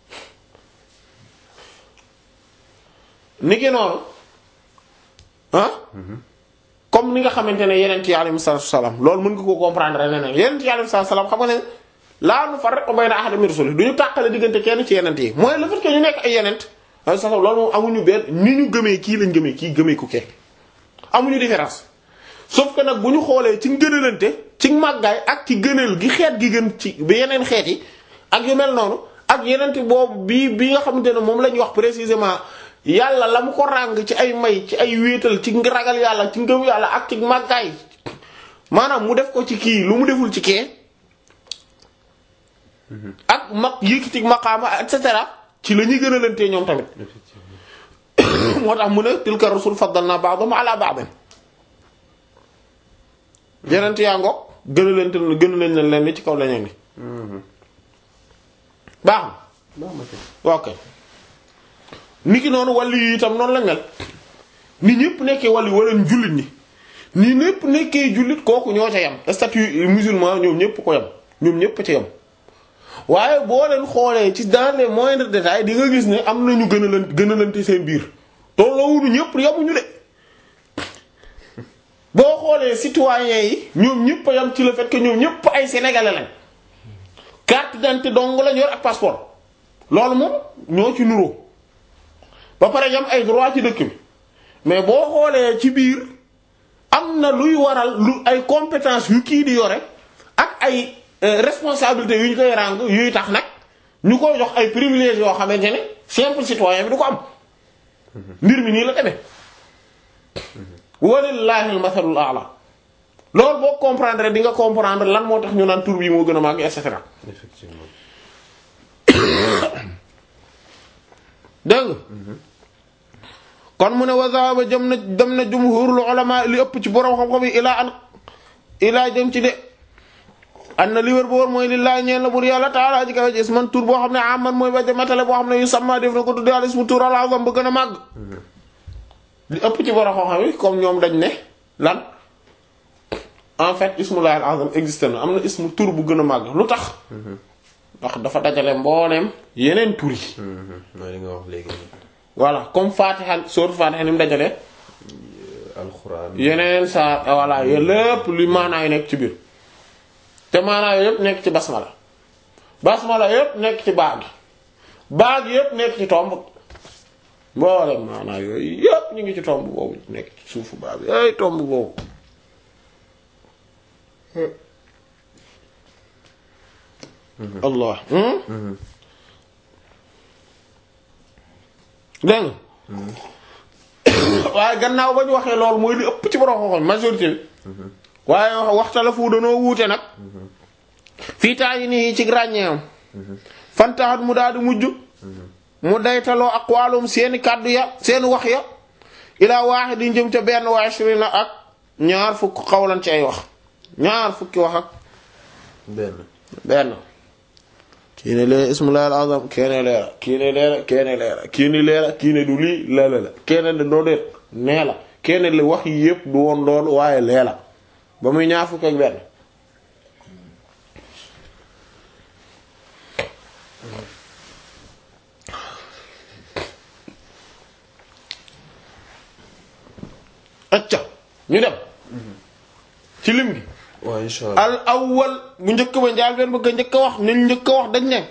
ni ki noonu ah comme ni nga xamante ne yeneen yi alayhi salaatu salaam loolu mën nga ko comprendre neneen yeneen yi alayhi salaatu salaam xam nga ne laa nufarriqu bayna ahadin min rusuli du ñu tàqale diggante kenn ci yeneen yi mooy le fait que ñu nekk ay yeneen alayhi salaam loolu moom amuñu benn ni ñu gëmee kii lañ gëmee kii gëmee ku kee amuñu différence sauf que nag bu ñu xoolee ci ngënalante ci màggaay ak ci gënal gi xeet gi gën ci ba yeneen xeet yi ak yu mel noonu ak yeneen boobu bii bi nga xamante ne moom la ñuy wax précisément yàlla la mu ko ràng ci ay may ci ay wéetal ci ragal yàlla ci ngëm yàlla ak ci màggaay maanaam mu def ko ci kii lu mu deful ci kee ak mag yëkkati maqaama et cetera ci la ñuy gën a lantee ñoom tamit moo tax mu ne tilka rusul faddalna ba'dahum ala ba'd yeneen yaa ngoog gën a lante gën a lañ leen leen ci kaw lañu ni baax na baax na kay ok niki noonu wàllu yi itam noonu lañ mel ni ñëpp nekkee wàllu wala jullit ñi ni ñëpp nekkee jullit kooku ñoo ca yam statut musulman ñoom ñëpp ko yam ñoom ñëpp ca yam waaye boo leen xoolee ci dans les moindres détails di nga gis ne am nañu gën a leen gën a lante seen biir tolloowuñu ñëpp yamuñu de boo xoolee citoyens yi ñoom ñëpp a yam ci le fait que ñoom ñëpp ay sénégalais lañ carte d'identité dong lañ yor ak passeport loolu moom ñoo ci nuroo ba pare yam ay droit ci dëkk bi mais boo xoolee ci biir am na luy waral lu ay compétence yu kii di yore ak ay responsabilités yu ñu koy ràng yuy tax nag ñu koy jox ay privilèges yoo xamante ne simple citoyen bi du ko am mbir mi nii la demee walillahi almathalul a'la loolu boo comprendre di nga comprendre lan moo tax ñu naan tur bi moo gën a màgg et cetera effectivement dégg nga kon mu ne wa zahaba jëm na dem na jumhurul ulama li ëpp ci borom xam-xam yi ilaa an ilaa jëm ci de an na li wér bu wóor mooy lillahi ñeen la bur yàlla taala ji kawe gis man tur boo xam ne aman mooy ba matale boo xam ne yu samma def na ko tudde al ismu tur al azam ba gën a màgg li ëpp ci borom xam-xam yi comme ñoom dañ ne lan en fait ismullahi al azam existe na am na ismu tur bu gën a màgg lu tax ndax dafa dajale mbooleem yeneen tur yi mooy li nga wax léegi nii voilà comme Fatiha sourate Fatiha ni mu dajale alxuraan yeneen saa voilà yooyu lépp lu maanaa yu nekk ci biir te maanaa yooyu yëpp nekk ci basmala basmala yëpp nekk ci baag baag yëpp nekk ci tomb mboolem maanaa yooyu yëpp ñu ngi ci tomb boobu nekk ci suufu baag bi ay tomb boobu allah dégg nga waaye gannaaw ba ñu waxee loolu mooy li ëpp ci borom xoxol majorité bi waaye waxtala fu danoo wuute nag fii taa yi nii ci ràññeewam fantaxat mu daal di mujj mu daytaloo aqwaalum seeni kàddu ya seeni wax ya ilaa waaxe di jëm ca benn wa ashrina ak ñaar fukk xawlan ci ay wax ñaar fukki wax ak benn benn kii ne lee ismullahi al azam kii ne leera kii ne leera kii ne leera kii ne leera kii ne du lii lala la kii ne doo déet nee la kii ne li wax yi yëpp du woon loolu waaye lee la ba muy ñaar fukk ak benn acca ñu dem ci lim gi waaw insha allah al awwal bu njëkk ba njaal benn bëgg a njëkk a wax nañ njëkk a wax dañ ne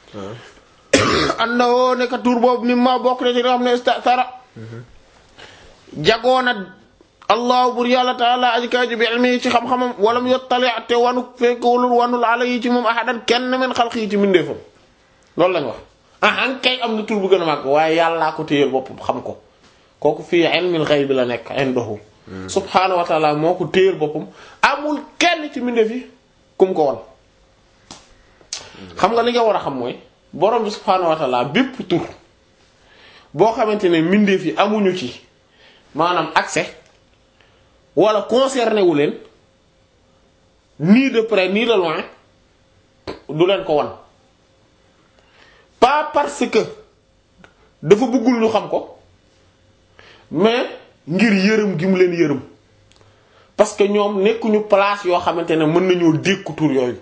annahu nekk tur boobu mi ma bokk na ci nga xam ne istatara jagoona allahu bur yàlla taala aji kaw ji bi ilmi ci xam-xamam walam yottali te wanu fekk walul wanul ala yi ci moom ahadan kenn men xalq yi ci mbindeefam loolu lañ wax ah an kay am na tur bu gën a màgg waaye yàllaa ko téyel boppam xam ko kooku fii ilmil ghayb la nekk indahu subhaanahu wa taala moo ko téyel boppam amul kenn ci mbindeef yi kum ko won xam nga li nga war a xam mooy borom bi subhaanahu wa taala bépp tur boo xamante ne mbindeef yi amuñu ci maanaam accès wala concerné wu leen ni de près ni de loin du leen ko wan pas parce que dafa bëggul ñu xam ko mais ngir yërëm gi mu leen yërëm parce que ñoom nekkuñu place yoo xamante ne mën nañoo dékku tur yooyu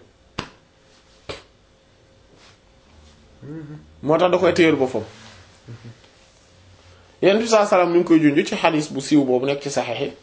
moo tax da koy téyel boppam yenn bi saa salaam ñu ngi koy junj ci xadis bu siiw boobu nekk ci saxiix yi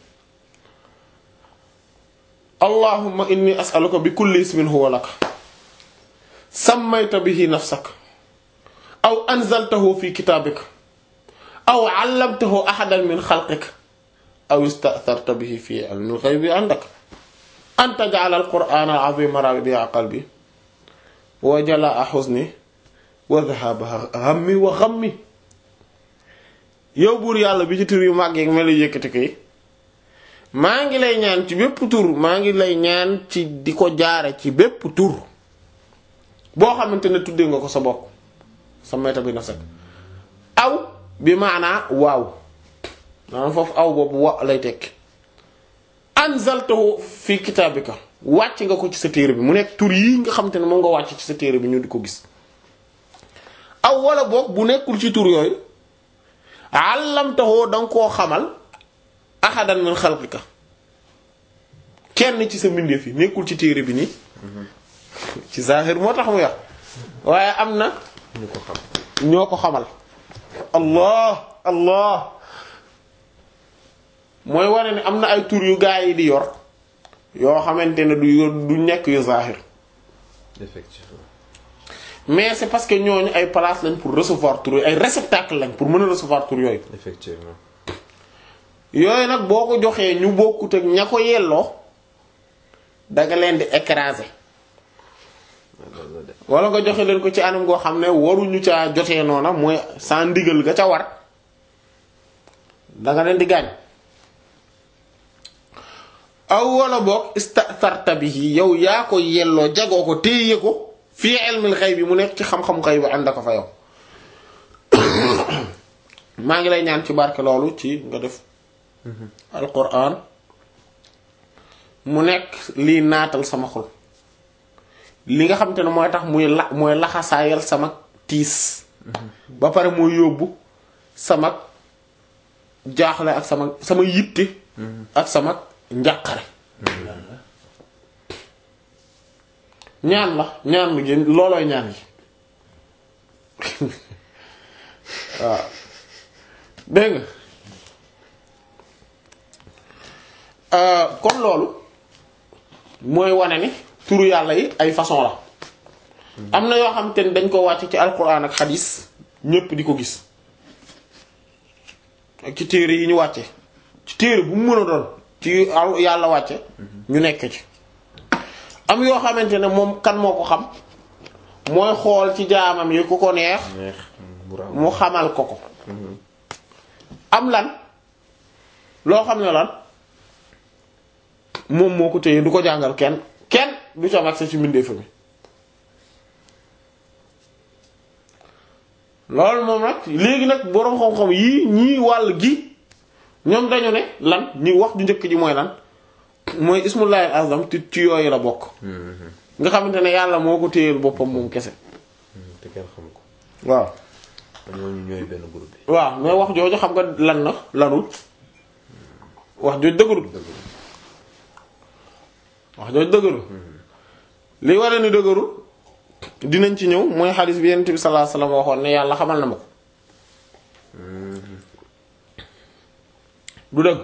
allahumma inni as'aluka bi kulli ismin huwa lak sammayta bihi nafsak aw anzaltahu fi kitabik aw 'allamtahu ahadan min xalqik aw ista'tharta bihi fi ilmi al-ghaybi 'indak an taj'ala al-qur'ana al-'azima rabi'a qalbi wa jala'a huzni wa dhahaba hammi wa ghammi yow buur yàlla bi ci tur yu màgg yi melu yëkkati ko yi maa ngi lay ñaan ci bépp tur maa ngi lay ñaan ci di ko jaare ci bépp tur boo xamante ne tuddee nga ko sa bopp sa mayta bi nafsak aw bi maanaa waaw maanaam foofu aw boobu wa lay tekki anzaltahu fi kitaabika wàcc nga ko ci sa téere bi mu nekk tur yi nga xamante ne moom nga wàcc ci sa téere bi ñu di ko gis aw wala boog bu nekkul ci tur yooyu àllamtaxoo danga koo xamal ahadan min xalqika kenn ci sa mbindeef yi nekkul ci téere bi nii ci zahir moo tax mu wax waaye am na ñu ko xam ñoo ko xamal allah allah mooy wane ne am na ay tur yu gaa yi di yor yoo xamante ne du yor du nekk yu zahir effectivement mais c'est parce que ñooñu ay place lañ pour recevoir tur yooyu ay réceptacle lañ pour mën a recevoir tur yooyu effectivement yooyu nag boo ko joxee ñu bokkut ak ña ko yelloo danga leen di écraser loolu la de wala nga joxe leen ko ci anam goo xam ne waruñu caa jotee noona mooy sans ndigal ga ca war danga leen di gaañ aw wala boog istatarta bihi yow yaa ko yelloo jagoo ko téye ko fii ilmil xayb bi mu nekk ci xam-xam xayb bi ànd ko fa yow maa ngi lay ñaan ci barke loolu ci nga def alquran mu nekk lii naatal sama xol li nga xam te ne mooy tax muy la mooy laxasaayal sama tiis ba pare mooy yóbbu sama jaaxle ak sama sama yitte ak sama njàqare ñaan la ñaan lu gën loolooy ñaan yi waaw dégg nga kon loolu mooy wane ni turu yàlla yi ay façon la am na yoo xam te ne dañ ko wàcc ci alquran ak xadis ñépp di ko gis ak ci téere yi ñu wàcce ci téere bu mu mën a doon ci yàlla wàcce ñu nekk ci am yoo xamante ne moom kan moo ko xam mooy xool ci jaamam yi ku ko neex neex mu raw mu xamal ko ko am lan loo xam ne lan moom moo ko téye du ko jàngal kenn kenn du ci am accès ci mbindeefa mi loolu moom nag léegi nag boroom xam-xam yii ñii wàll gi ñoom dañu ne lan ñi wax ju njëkk ji mooy lan mooy ismullahi azam ci ci yooyu la bokk nga xamante ne yàlla moo ko téyeel boppam moom kese te kenn xam ko waaw ñooñu ñooy benn groupe bi waaw mais wax jooju xam nga lan na lanul wax jooju dëgërul wax jooju dëgërul li war ni dëgërul dinañ ci ñëw mooy xadis bi yonent bi sallallahu alayhi wasallam waxoon ne yàlla xamal na ma ko du dëgg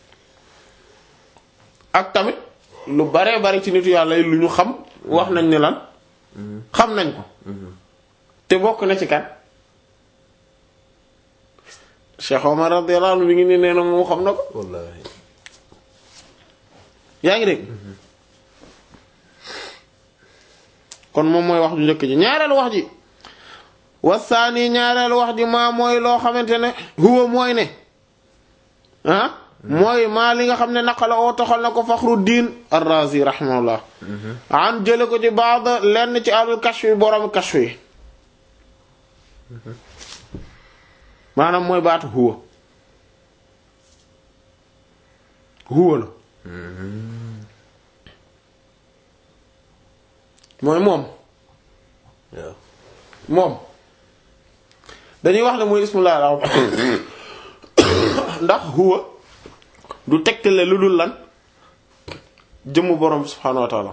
ak tamit lu baree bari ci nitu yàlla yi lu ñu xam wax nañ ne lan xam nañ ko te bokk na ci kan Cheikh Omar radiyallahu anhu mi ngi ne nee na moom xam na ko wallaahi yaa ngi dégg kon moom mooy wax ju njëkk ji ñaareelu wax ji wasaani ñaareelu wax ji maa mooy loo xamante ne huwa mooy ne ah mooy maa li nga xam ne naqala oo toxal na ko Faxruddin ar-Razi rahimahullah an jële ko ci baad lenn ci alul kashf yi borom kashf yi maanaam mooy baatu huwa huwa la mooy moom waaw moom dañuy wax ne mooy ismullah al ndax huwa du tegtale lu dul lan jëmm borom bi subhaanahu wa taala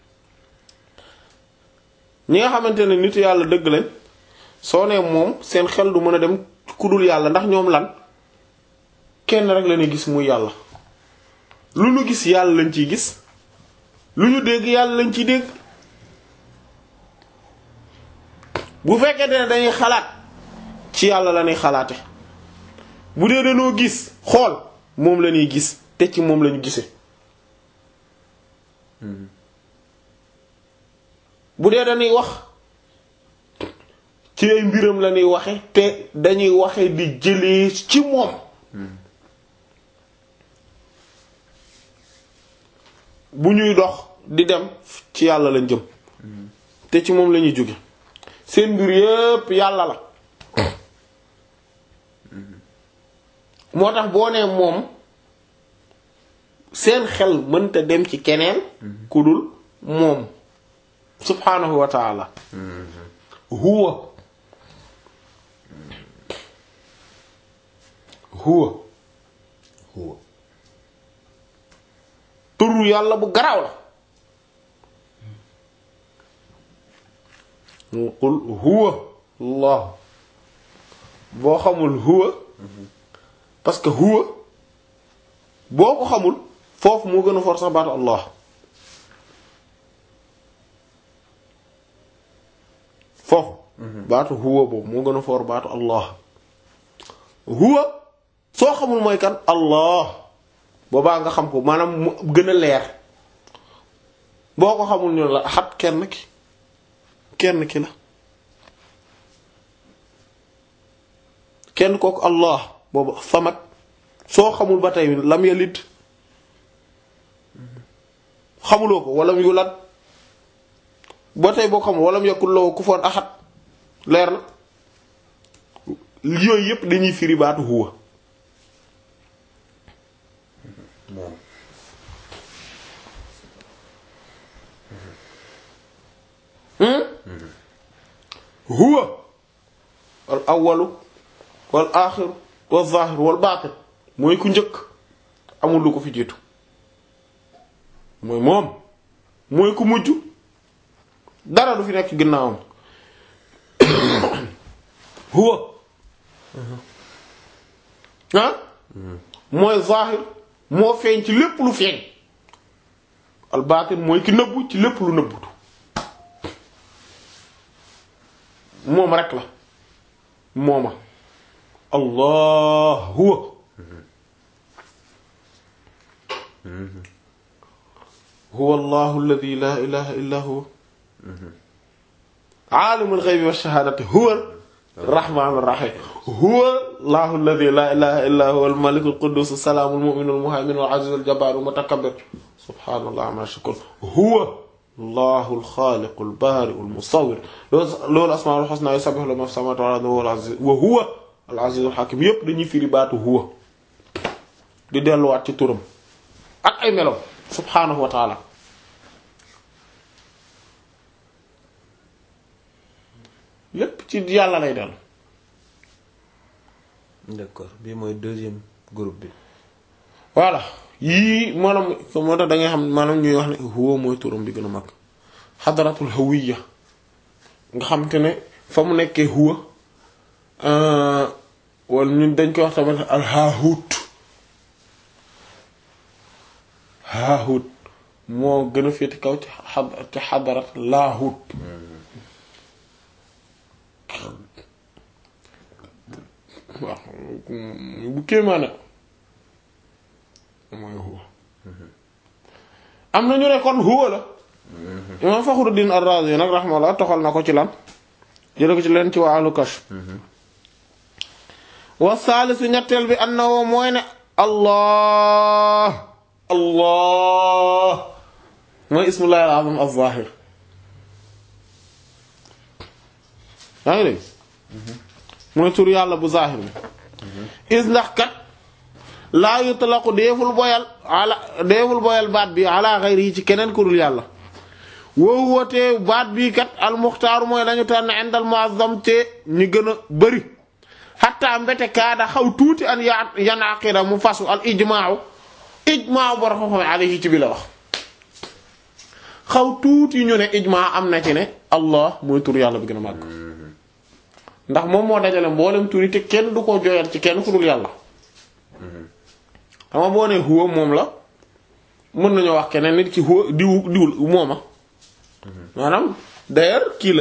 ñi nga xamante ne nitu yàlla dëgg lañ soo nee moom seen xel du mën a dem ku dul yàlla ndax ñoom lan kenn rek la ñuy gis muy yàlla lu ñu gis yàlla lañ ciy gis lu ñu dégg yàlla lañ ciy dégg bu fekkee ne dañuy xalaat ci yàlla la ñuy xalaate bu dee dañoo gis xool moom la ñuy gis te ci moom lañu gise bu dee dañuy wax ci ay mbiram la ñuy waxe te dañuy waxe di jëlee ci moom bu ñuy dox di dem ci yàlla lañ jëm te ci moom lañuy jóge seen mbir yépp yàlla la moo tax boo nee moom seen xel mënta dem ci keneen ku dul moom subhaanahu wa taala huwa huwa huwa turu yàlla bu garaaw la qul huwa allah boo xamul huwa parce que huwa boo ko xamul foofu moo gën a for sax baatu allah foofu baatu huwa boobu moo gën a for baatu allah huwa soo xamul mooy kan allah boobaa nga xam ko maanaam mu gën a leer boo ko xamul ñu la xat kenn ki kenn ki la kenn kooku allah boobu samad soo xamul ba tey lam yalid xamuloo ko walam yulad ba tey boo xamul walam yakul lahu kufuwan ahad leer na yooyu yépp dañuy firi baatu huwa moom huwa al awwalu wal aaxiru wal zaahiru wal baatin mooy ku njëkk amul lu ko fi jiitu mooy moom mooy ku mujj dara du fi nekk ginnaawam huwa ah mooy zaahir moo feeñ ci lépp lu feeñ al baatin mooy ki nëbbu ci lépp lu nëbbutu moom rek la mooma allah huwa huwa allahu alladi la ilaha illa huwa aalimu alxaybi walshahadati huwa arrahmanu arrahim huwa allahu alladi la ilaha illa huwa almaliku alquddus assalaamu almuminu almuhaymin alaziz aljabbaru almutakabbir subhanallah amma yushrikun huwa allahu alxaaliqu albaari'u almusawwir loolu asmaa'ul husnaa yusabbihu lahu ma fi samaawaati wal ardi wa huwa al-aziz wa huwa al-azizul hakim yépp dañuy firi baatu huwa di delluwaat ci turam ak ay meloom subhaanahu wa taala lépp ci yàlla lay dellu d'accord bii mooy deuxième groupe bi voilà yii maanaam moo tax da ngay xam maanaam ñuy wax ne huwa mooy turam bi gën a mag xadaratul hawiya nga xam te ne fa mu nekkee huwa wala ñun dañ koy wax tamit al haahut haahut moo gën a féeti kaw ci xad ci xadarat laahut waaw bu kéemaane mooy huwa am na ñu ne kon huwa la imam Fakhruddin Ar-Razi nag rahmallah toxal na ko ci lan jële ko ci leen ci waa ahlu kashf wa saalisu ñetteel bi annahu mooy ne allah allah mooy ismullahi al-azam az-zahir yaa ngi dégg mooy tur yàlla bu zahir bi is ndax kat laa yutlaqu deeful boyal ala deeful boyal baat bi ala xayri yi ci keneen ku dul yàlla woowu wootee baat bii kat almuxtaaru mooy lañu tànn indal muazzam te ñu gën a bëri xatta mbete kaada xaw tuuti an ya yanaqida mu fasu al ijmaaw ijmaaw boro xam-xam alayhi ci bi la wax xaw tuuti ñu ne ijmaa am na ci ne allah mooy tur yàlla bi gën a màgg ndax moom moo dajale mboolem turi te kenn du ko jooyal ci kenn ku dul yàlla xam nga boo nee huwa moom la mën nañoo wax keneen nit ki huwa diw diwul mooma maanaam d'ailleurs kii la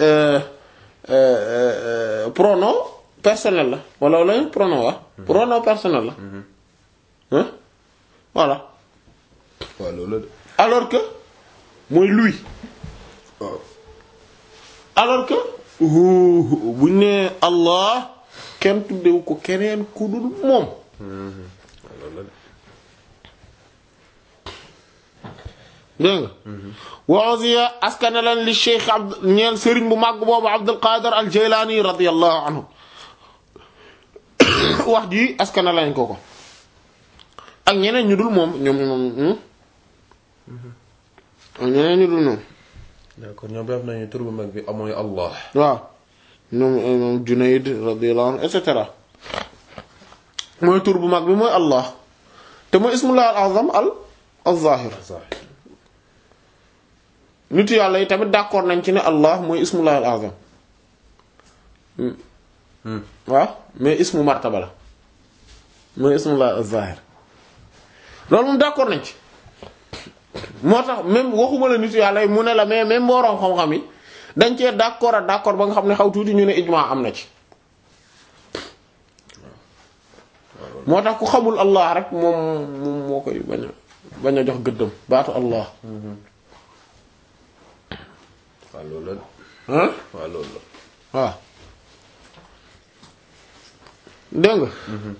pronom personnel la wala wala pronom wa pronom personnel la hein voilà waaw loolu de alors que mooy lui waaw alors que buñ ne Allah kenn tuddewu ko keneen ku dul moom loolu la de dégg nga waosiya askane lan li cheikh abd ñeel sëriñ bu màgg boobu abdul qadir al jaylaani radiallahu anhu wax ji askane lañ ko ko ak ñeneen ñu dul moom ñoom moom ak ñeneen ñu dul moom d'accord ñoom def nañu tur bu mag bi amooy Allah waaw ñoom moom junayd radiallahu anhu et cetera mooy tur bu mag bi mooy allah te mooy ismullah al azam al al zahir zahir nitu yàlla yi tamit d'accord nañ ci ne allah mooy ismullah al azam waaw mais ismu martaba la mooy ismullah al zahir loolu moom d'accord nañ ci moo tax même waxuma la nitu yàlla yi mu ne la mais même boroom xam-xam yi dañ cee d'accord ak d'accord ba nga xam ne xaw tuuti ñu ne ijma am na ci moo tax ku xamul allah rek moom moom moo koy bañ a bañ a jox gëddam baatu allah waaw loolu la ah waaw loolu la waaw dégg nga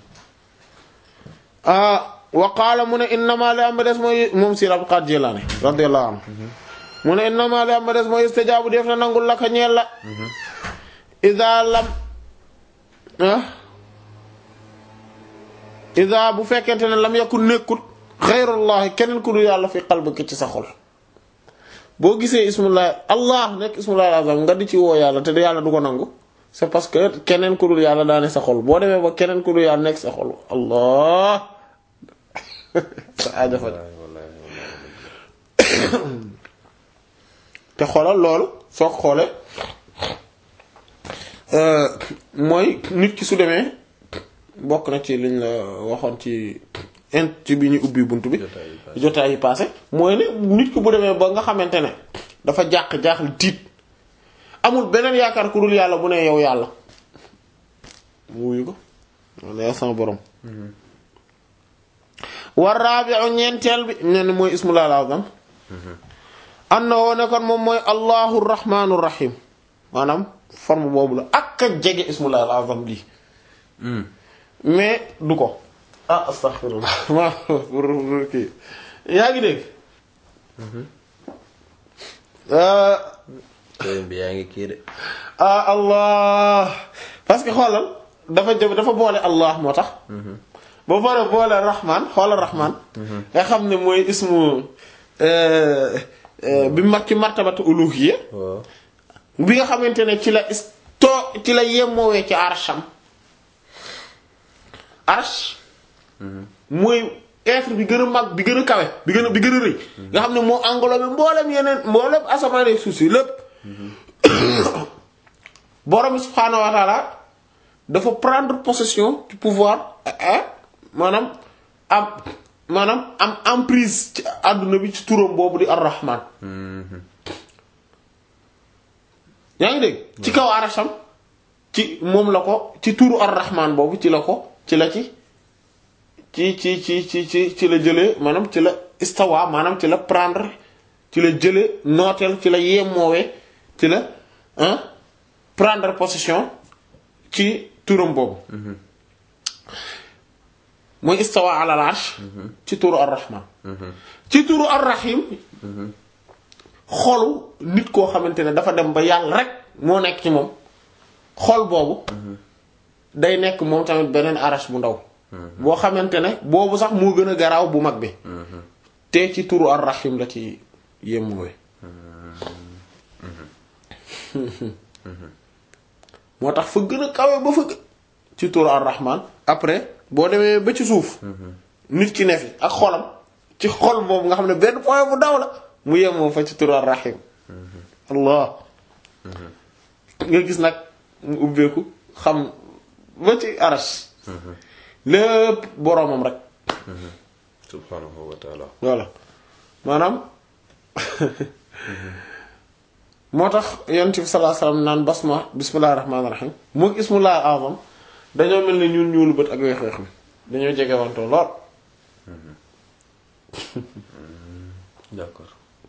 ah wa qaala mu ne innama li am ba des mooy moom si Abdul Qaadir Jilaani radiyallahu anhu mu ne innama li am ba des mooy istijaabu def na nangul la ka ñeel la iza lam ah iza bu fekkente ne lam yakun nekkut xayrullahi keneen ku dul yàlla fi qalbika ci sa xol boo gisee ismullah allah nekk ismullah al-azam nga di ci woo yàlla te yàlla du ko nangu c'est parce que keneen ku dul yàlla daa ne sa xol boo demee ba keneen ku dul yàlla nekk sa xol allah sa aaja faj wallahi wallahi wallahi te xoolal loolu soo ko xoolee mooy nit ki su demee bokk na ci liñ la waxoon ci int ci bi ñu ubbi bunt bi Jotaay yi passé. jotaay yi passé mooy ne nit ki bu demee ba nga xamante ne dafa jàq jaaxle tiit amul beneen yaakaar ku dul yàlla bu ne yow yàlla mu wuyu ko wala yow sama borom war rabi'u ñeenteel bi ne mooy ismullah al-azam annahu ne kon moom mooy allahu rahmaanu rahim maanaam forme boobu la ak a jege ismullah al-azam lii mais du ko ah astaghfirullah ma pour pour kii yaa ngi dégg ah sëriñ bi yaa ngi kii de ah allah parce que xoolal dafa jëm dafa boole allah moo tax ba pare boole rahman xoolal rahman nga xam ne mooy ismu euh, euh, bi mag ci martabatu uluhiyya waaw bi nga xamante ne ci la is too ci la yemmoowee ci arsham arsh mooy être bi gën a mag bi gën a kawe bi gën a bi gën a rëy nga xam ne moo englobé mboolem yeneen mboolem asamaan ak suuf si lépp borom subhaanahu wa taala dafa prendre possession du pouvoir ah maanaam am maanaam am emprise ci àdduna bi ci turam boobu di ar-rahman yaa ngi dégg ci kaw arasham ci moom la ko ci turu ar-rahman boobu ci la ko ci la ci ci ci ci ci ci ci la jëlee maanaam ci la istawa maanaam ci la prendre ci la jëlee nooteel ci la yemmoowee ci la hein prendre possession ci turam boobu mooy istawa ala al-arsh ci turu ar-rahman ci turu ar-rahim xolu nit koo xamante ne dafa dem ba yàlla rek moo nekk ci moom xol boobu day nekk moom tamit beneen arash bu ndaw boo xamante ne boobu sax moo gën a garaaw bu mag bi te ci turu ar-rahim la ci yemmuwe moo tax fa gën a kawe ba fa gë- ci turu ar-rahman après boo demee ba ci suuf nit ki ne fi ak xolam ci xol boobu nga xam ne benn point bu ndaw la mu yemoo fa ci turu ar-rahim allah nga gis nag mu ubbeeku xam ba ci arash lépp boroomam rek subhanahu wa taala voilà maanaam moo tax yonent bi sallallahu alayhi wasallam naan basma bismillahir rahmanir rahim mook ismullahil azam dañoo mel ni ñuul ñuulu bët ak weex weex mi dañoo jege wantoo lool d'accord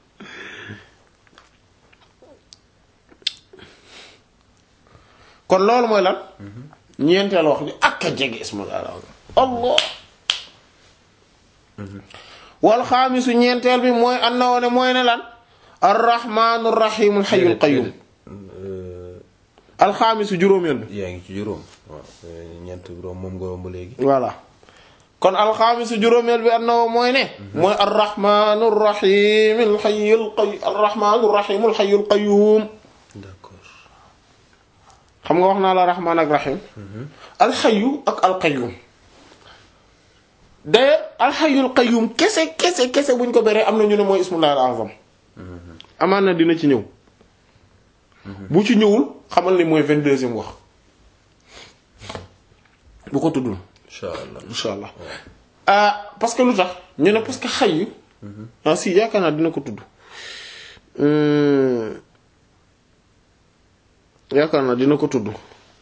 kon loolu mooy lan ñeenteel wax ji ak a jege ismullahil azam allah wal xaamisu ñeenteel bi mooy annahu ne mooy ne lan arrahmanur rahimul hayyul qayyum alxaamisu juróomeel bi yaa ngi ci juróom waaw ñeent juróom moom nga romb léegi voilà kon alxaamisu juróomeel bi annahu mooy ne mooy arrahmanur rahimul hayyul qayyum arrahmanur rahimul hayyul qayyum d'accord xam nga wax naa la rahman ak rahim alxayu ak alqayyum d'ailleurs alxayul qayyum kese kese kese buñ ko beree am na ñu ne mooy ismullahi al azam amaan na dina ci ñëw bu ci ñëwul xamal ni mooy vingt-deuxième wax bu ko tuddul incha allah insha allah ah parce que lu tax ñu ne parce que xayyu ah si yaakaar naa dina ko tudd Hum, yaakaar naa dina ko tudd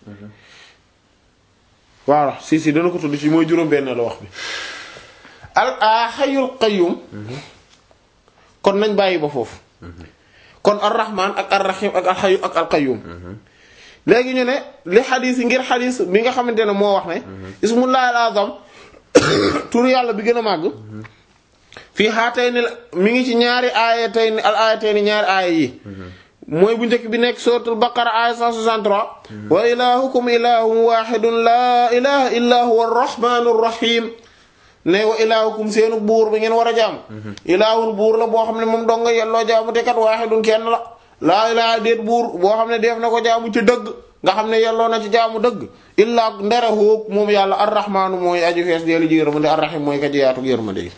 voilà si si dina ko tudd ci mooy juróom-benn la wax bi al a xayyul qayyum kon nañ bàyyi ba foofu kon ar-rahman ak ar-rahim ak al-hayyu ak al-qayyum léegi ñu ne li xadis yi ngir xadis bi nga xamante ne moo wax ne ismullahi al-azam tur yàlla bi gën a màgg fii haatayni la mi ngi ci ñaari aayatayni al aayatayni ñaari aaya yi mooy bu njëkk bi nekk suratul baqara aaya 163 wa ilahukum ilahun wahidun la ilaha illa huwa ar-rahmanur rahim ne wa ilaahukum seenu buur bi ngeen war a jaam ilaahun buur la boo xam ne moom dong nga yelloo jaamu te kat waahidun kenn la laa ilaaha déet buur boo xam ne def na ko jaamu ci dëgg nga xam ne yelloo na ci jaamu dëgg illaa ndere hoog moom yàlla arrahmaanu mooy aju fees deelu ji yërmande arrahim mooy ka ji yaatu yërmande yi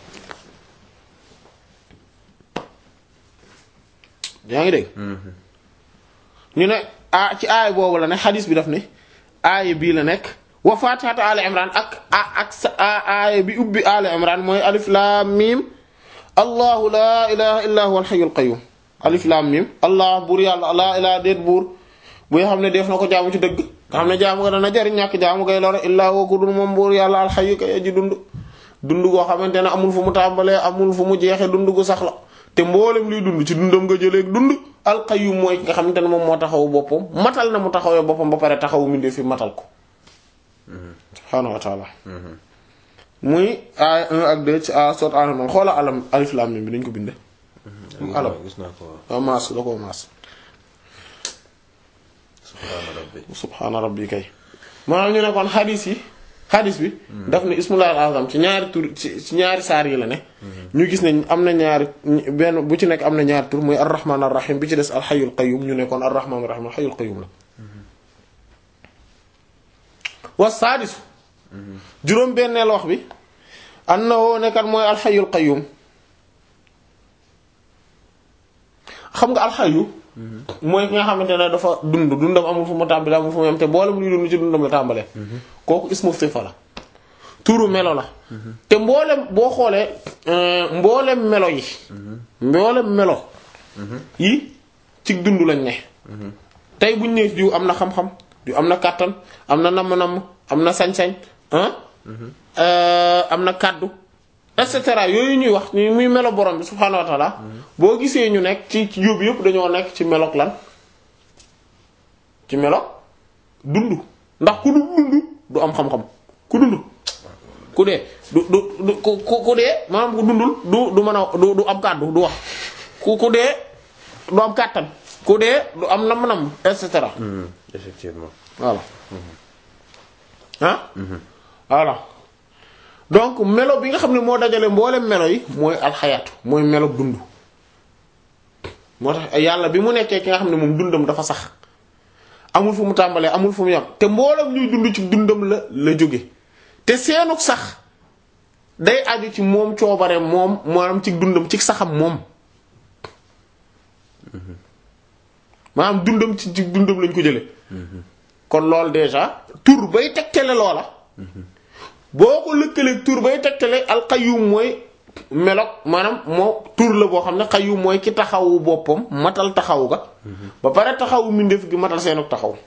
yaa ngi dégg ñu ne ah ci aay boobu la ne xadis bi daf ne aaya bii la nekk wa fatihatu ali imran ak ak sa aaya bi ubbi ali imran mooy alif lam mim allahu la ilaha illa huwa alhayyul qayyum alif lam mim allah buur yàlla la ilaha déet buur bu xam ne def na ko jaamu ci dëgg nga xam ne jaamu nga dana jariñ ñàkk jaamu ngay lor illaa woo ko dul moom buur yàlla alxayu kay aji dund dund goo xamante ne amul fu mu tàmbalee amul fu mu jeexee dund gu sax la te mboolem luy dund ci dundam nga jëlee dund alqayyum mooy nga xamante ne moom moo taxawu boppam matal na mu taxawee boppam ba pare taxawu mindee fi matal ko subhaanahu wa taala muy ay 1 ak 2 ci a sot alamam xoola alam alif lam mim bi dañ ko binde alam gis naa ko waaw waaw maas da koo maas subhaana rabbi subhaana rabbi kay maanaam ñu ne kon xadis yi xadis bi daf ne ismullahi al-azam ci ñaari tur ci ci ñaari saar yi la ne ñu gis ne am na ñaari benn bu ci nekk am na ñaari tur muy ar-rahman ar-rahim bi ci des al-hayyul qayyum ñu ne kon ar-rahman ar-rahim al-hayyul qayyum la wa saadisu juróom benneel wax bi annahu nekkat mooy al-hayyul qayyum xam nga alxayu mooy ki nga xamante ne dafa dund dundam amul fu mu tàmbalee amul fu mu yem te mboolem luy dund ci dundam la tàmbalee kooku ismu sifa la turu melo la te mboolem boo xoolee mboolem melo yi mboolem melo yi ci dund lañ ne tey buñ ne diw am na xam-xam diw am na kàttan am na namm-namm am na sañ-sañ am na kàddu et cetera yooyu ñuy wax ni muy melo borom bi subhaanahu wa taala boo gisee ñu nekk ci ci yóbbu yëpp dañoo nekk ci melok lan ci melok dund ndax ku du dund du am xam-xam ku dund ku dee du du du ku ku dee maanaam ku dundul du du mën a du du am kàddu du wax ku ku dee du am kàttan ku dee du am nam-nam et cetera effectivement voilà ah voilà donc melo bi nga xam ne moo dajale mboolem melo yi mooy alxayaatu mooy melo dund moo tax yàlla bi mu nekkee ki nga xam ne moom dundam dafa sax amul fu mu tàmbalee amul fu mu yam te mboolem ñuy dund ci dundam la la jóge te seenuk sax day aju ci moom coobare moom maanaam ci dundam ci saxam moom maanaam dundam ci ci dundam lañ ko jële kon loolu déjà tur bay tegtale loola boo ko lëkkaleeg tur bay tegtale alqayyum mooy melok maanaam moo tur la boo xam ne qayyum mooy ki taxawu boppam matal taxaw ga ba pare taxawu mbindeef gi matal seenuk taxaw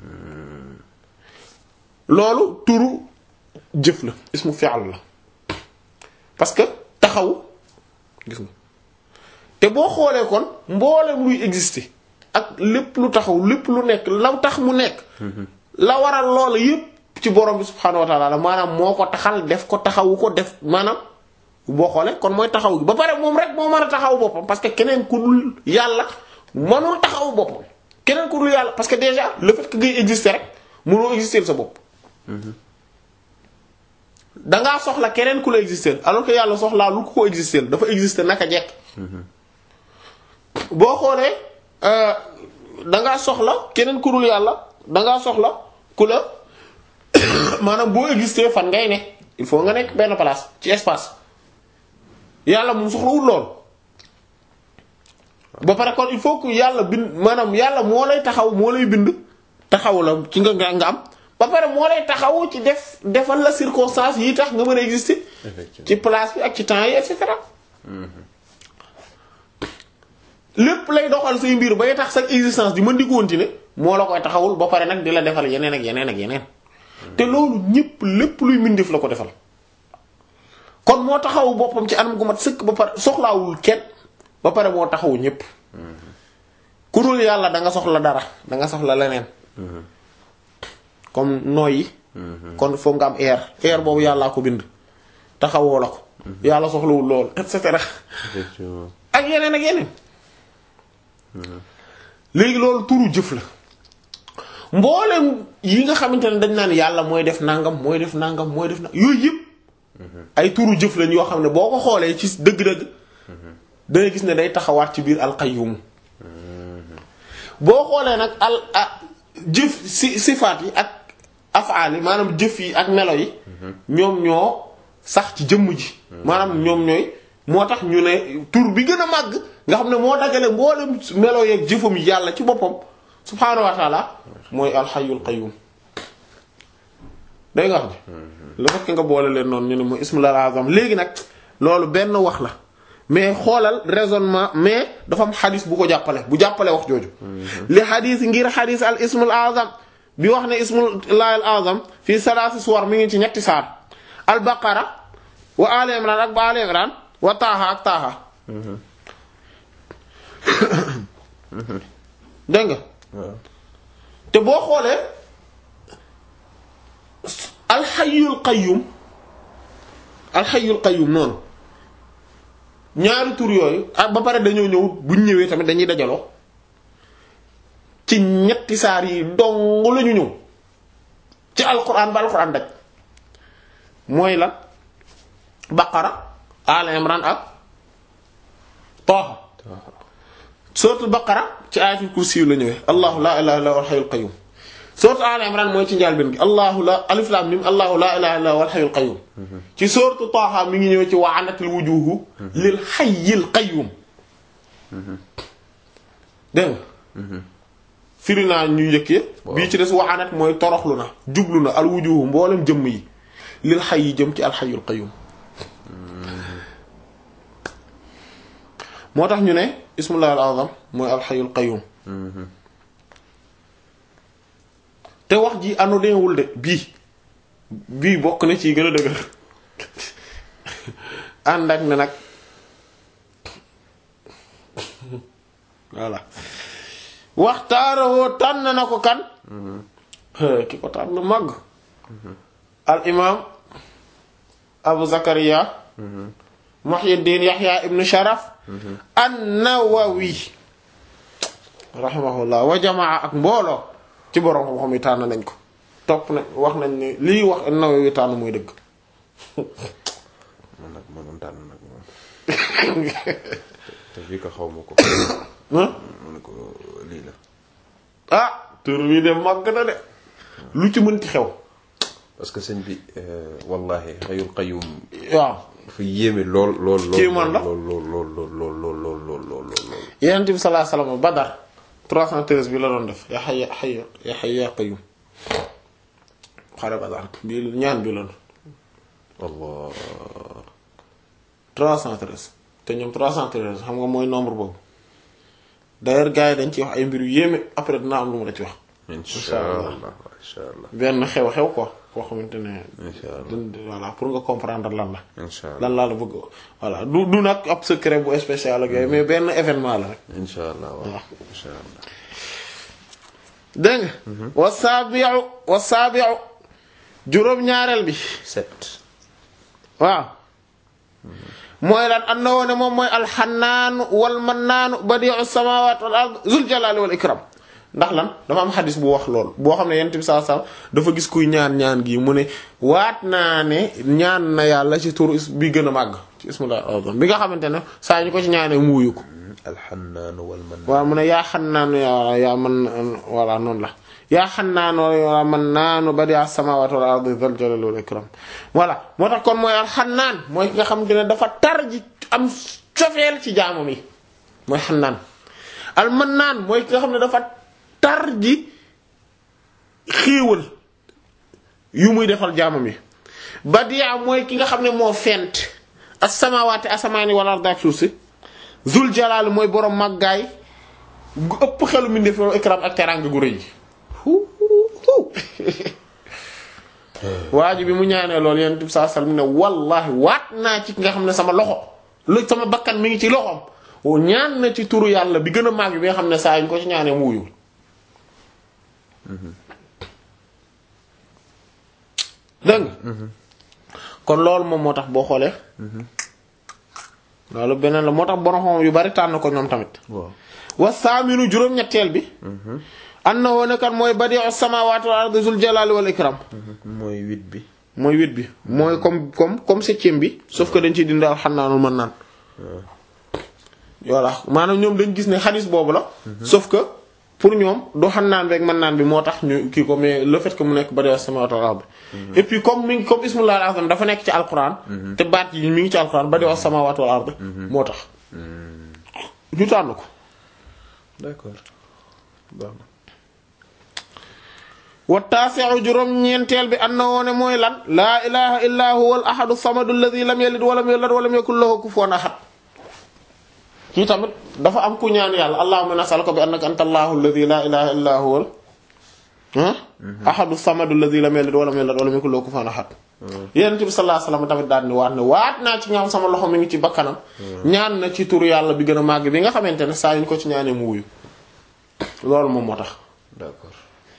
loolu turu jëf la ismu fi'l la parce que taxaw gis nga te boo xoolee kon mboolem luy exister ak lépp lu taxaw lépp lu nekk la tax mu nekk la waral loola yépp ci borom bi subhaanahu wa ta'ala maanaam moo ko taxal def ko taxawu ko def maanaam boo xoolee kon mooy taxaw gi ba pare moom rek moo mën a taxaw boppam parce que keneen ku dul yàlla mënul taxaw boppam keneen ku dul yàlla parce que déjà le fait que ngay exister rek mënoo exister sa bopp dangaa soxla keneen ku la exister alors que yàlla soxlaa lu ko ko exister dafa exister naka jekk boo xoolee dangaa soxla keneen ku dul yàlla dangaa soxla ku la maanaam boo exister fan ngay ne il faut nga nekk benn place ci espace yàlla moom soxlawul lool ba pare kon il faut que yàlla bind maanaam yàlla moo lay taxaw moo lay bind taxaw la ci nga nga nga am ba pare moo lay taxaw ci def defal la circonstance yi tax nga mën a exister effectivement ci place bi ak ci temps yi et cetera lépp lay doxal say mbir bay tax sa existence di mën di continuer moo la koy taxawul ba pare nag di la defal yeneen ak yeneen ak yeneen te loolu ñépp lépp luy mbindeef la ko defal kon moo taxawu boppam ci anam gu mat sëkk ba pare soxlaawul kenn ba pare moo taxawu ñépp ku dul yàlla da nga soxla dara da nga soxla leneen comme nooyi kon foog nga am air air boobu yàllaa ko bind taxawoo la ko yàlla soxlawul loolu et cetera effectivement ak yeneen ak yeneen léegi loolu turu jëf la mboolem yi nga xamante ne dañ naan yàlla mooy def nangam mooy def nangam mooy def na yooyu yëpp ay turu jëf lañ yoo xam ne boo ko xoolee ci dëgg-dëgg dangay gis ne day taxawaat ci biir alqayyum boo xoolee nag al ah jëf si sifaat yi ak afaal yi maanaam jëf yi ak melo yi ñoom ñoo sax ci jëmm ji maanaam ñoom ñooy moo tax ñu ne tur bi gën a màgg nga xam ne moo dagale mboolem melo yeeg jëfam yi yàlla ci boppam subhaanahu wa taala mooy alxayyul qayyum day nga xam ne lu fekk nga boole leen noonu ñu ne mooy ismul azam léegi nag loolu benn wax la mais xoolal raisonnement mais dafa am xadis bu ko jàppale bu jàppale wax jooju li xadis ngir xadis al ismul azam bi wax ne ismul laahil azam fii salaasi suwar mi ngi ci ñetti saar al baqara wa ali imran ak ba ali imran wa taaha ak taaha dégg nga waaw te boo xoolee alxayul qayyum alxayul qayyum noonu ñaari tur yooyu ak ba pare dañoo ñëw buñ ñëwee tamit dañuy dajaloo ci ñetti saar yi dong lañu ñëw ci alquran ba alquran daj mooy la baqara al imran ak taaha suratul baqara ci ayatul kursi la ñëwee allahu la ilaha illa huwa al-hayyul qayyum suratul al imran mooy ci njàlbéen gi allahu la alif lam mim allahu la ilaha illa huwa al-hayyul qayyum ci suratul taha mi ngi ñëwee ci wa anatil wujuhu lil hayyil qayyum dégg nga firi naa ñu yëkkee bii ci des wa anat mooy toroxlu na jublu na al wujuhu mboolem jëmm yi lil hayyi jëm ci al-hayyul qayyum moo tax ñu ne ismullah al azam mooy alxayul qayyum te wax ji anodinwul de bii bii bokk na ci gën a dëgër ànd ak ne nag voilà waxtaaroo tànn na ko kan ki ko tànn màgg al imam abu zakariya muhyiddin yahya ibn sharaf an-Nawawi rahimahullah wa jamaa ak mbooloo ci borom xam-xam yi tànn nañ ko topp nañ wax nañ ne lii wax an-Nawawi tànn mooy dëgg man nag mënoon tànn nag moom te fii ko xaw ma ko ah mu ne ko lii la ah tur wi de màgg na de lu ci mënti xew parce que sëñ bi wallahi xayul qayyum waaw dafa yéeme lool lool lool Kii man la lool lool lool lool lool lool lool lool lool lool lool Yonent bi sallallahu alayhi wasallam Badar 313 bi la doon def ya hayya hayya ya hayya ya qayyum xare Badar bi ñaan bi la doon Allah 313 te ñoom 313 xam nga mooy nombre boobu d'ailleurs gars yi dañ ci wax ay mbir yu yéeme après dina am lu mu la ci wax insha allah insha allah benn xew-xew quoi koo xamante ne insha allah dund- voilà pour nga comprendre lan la insha allah lan laa la bëgg voilà du du nag ab secret bu spécial ak yooyu mais benn événement la rek insha allah waaw insha allah dégg nga wa saabiu wa saabiu juróom-ñaareel bi sept waaw mooy lan an na woone moom mooy alxannaanu wal mannaanu badiu samawat wal ard zul jalali wal ikram ndax lan dafa am xadis bu wax lool boo xam ne yent bi saa saa dafa gis kuy ñaan ñaan gi mu ne waat naa ne ñaan na yàlla ci turu is- bi gën a màgg ci ismullah azam bi nga xamante ne saa ñu ko ci ñaanee mu wuyu ko alxannaanu wal man waaw mu ne yaa xannaanu yaa yaa man voilà noonu la yaa xannaanu yaa man naanu badi'a samawati wal ardi dhal jalali wal ikram voilà moo tax kon mooy al xannaan mooy ki nga xamante ne dafa tar ji am cofeel ci jaamam yi mooy xannaan al mannaan mooy ki nga xam ne dafa tar ji xéewal yu muy defal jaamam yi badia mooy ki nga xam ne moo fent as-samaawaati asamaani wal ardi ak suuf si zul jalaal mooy borom màggaay gu ëpp xelu mi def ikram ak teraanga gu rëy waa ji bi mu ñaanee loolu yonent bi sallallahu alayhi wasallam ne wallahi waat naa ci ki nga xam ne sama loxo lu sama bakkan mi ngi ci loxoom ñaan na ci turu yàlla bi gën a màgg bi nga xam ne saa ñu ko ci ñaanee mu wuyul dégg nga kon loolu moom moo tax boo xoolee loolu beneen la moo tax borom xam yu bari tànn ko ñoom tamit waaw wa saaminu juróom-ñetteel bi annahu ne kan mooy badi'u samawati wal ardi zul jalali wal ikram mooy huit bi mooy huit bi mooy comme comme comme septième bi sauf que dañ ciy dindi alxanaanul mën naan voilà maanaam ñoom dañ gis ne xadis boobu la sauf que pour ñoom du xannaan rek mën naan bi moo tax ñu kii ko mais le fait que mu nekk badi'u samawati wal ardi et puis comme mi ngi comme ismullahi al-azam dafa nekk ci alquran te baat yi mi ngi ci alquran badi'u samawati wal ardi moo tax ñu tànn ko d'accord baax na wa taasi'u juróom ñeenteel bi annahu ne mooy lan laa ilaha illa huwa al ahadu samadu alladhi lam yalid wa lam yulad wa lam yakul lahu kufuwan ahad kii tamit dafa am ku ñaan yàlla allahumma nas'aluka bi annaka anta allahu alladhi la ilaha illa huwa al ahadu samadu alladhi lam yalid wa lam yulad wa lam yakul lahu kufuwan ahad yonent bi sallallahu alayhi wasallam tamit daal ni waat ne waat naa ci ñaam sama loxo mi ngi ci bakkanam ñaan na ci turu yàlla bi gën a màgg bi nga xamante ne saa yuñ ko ci ñaanee mu wuyu loolu moom moo tax d'accord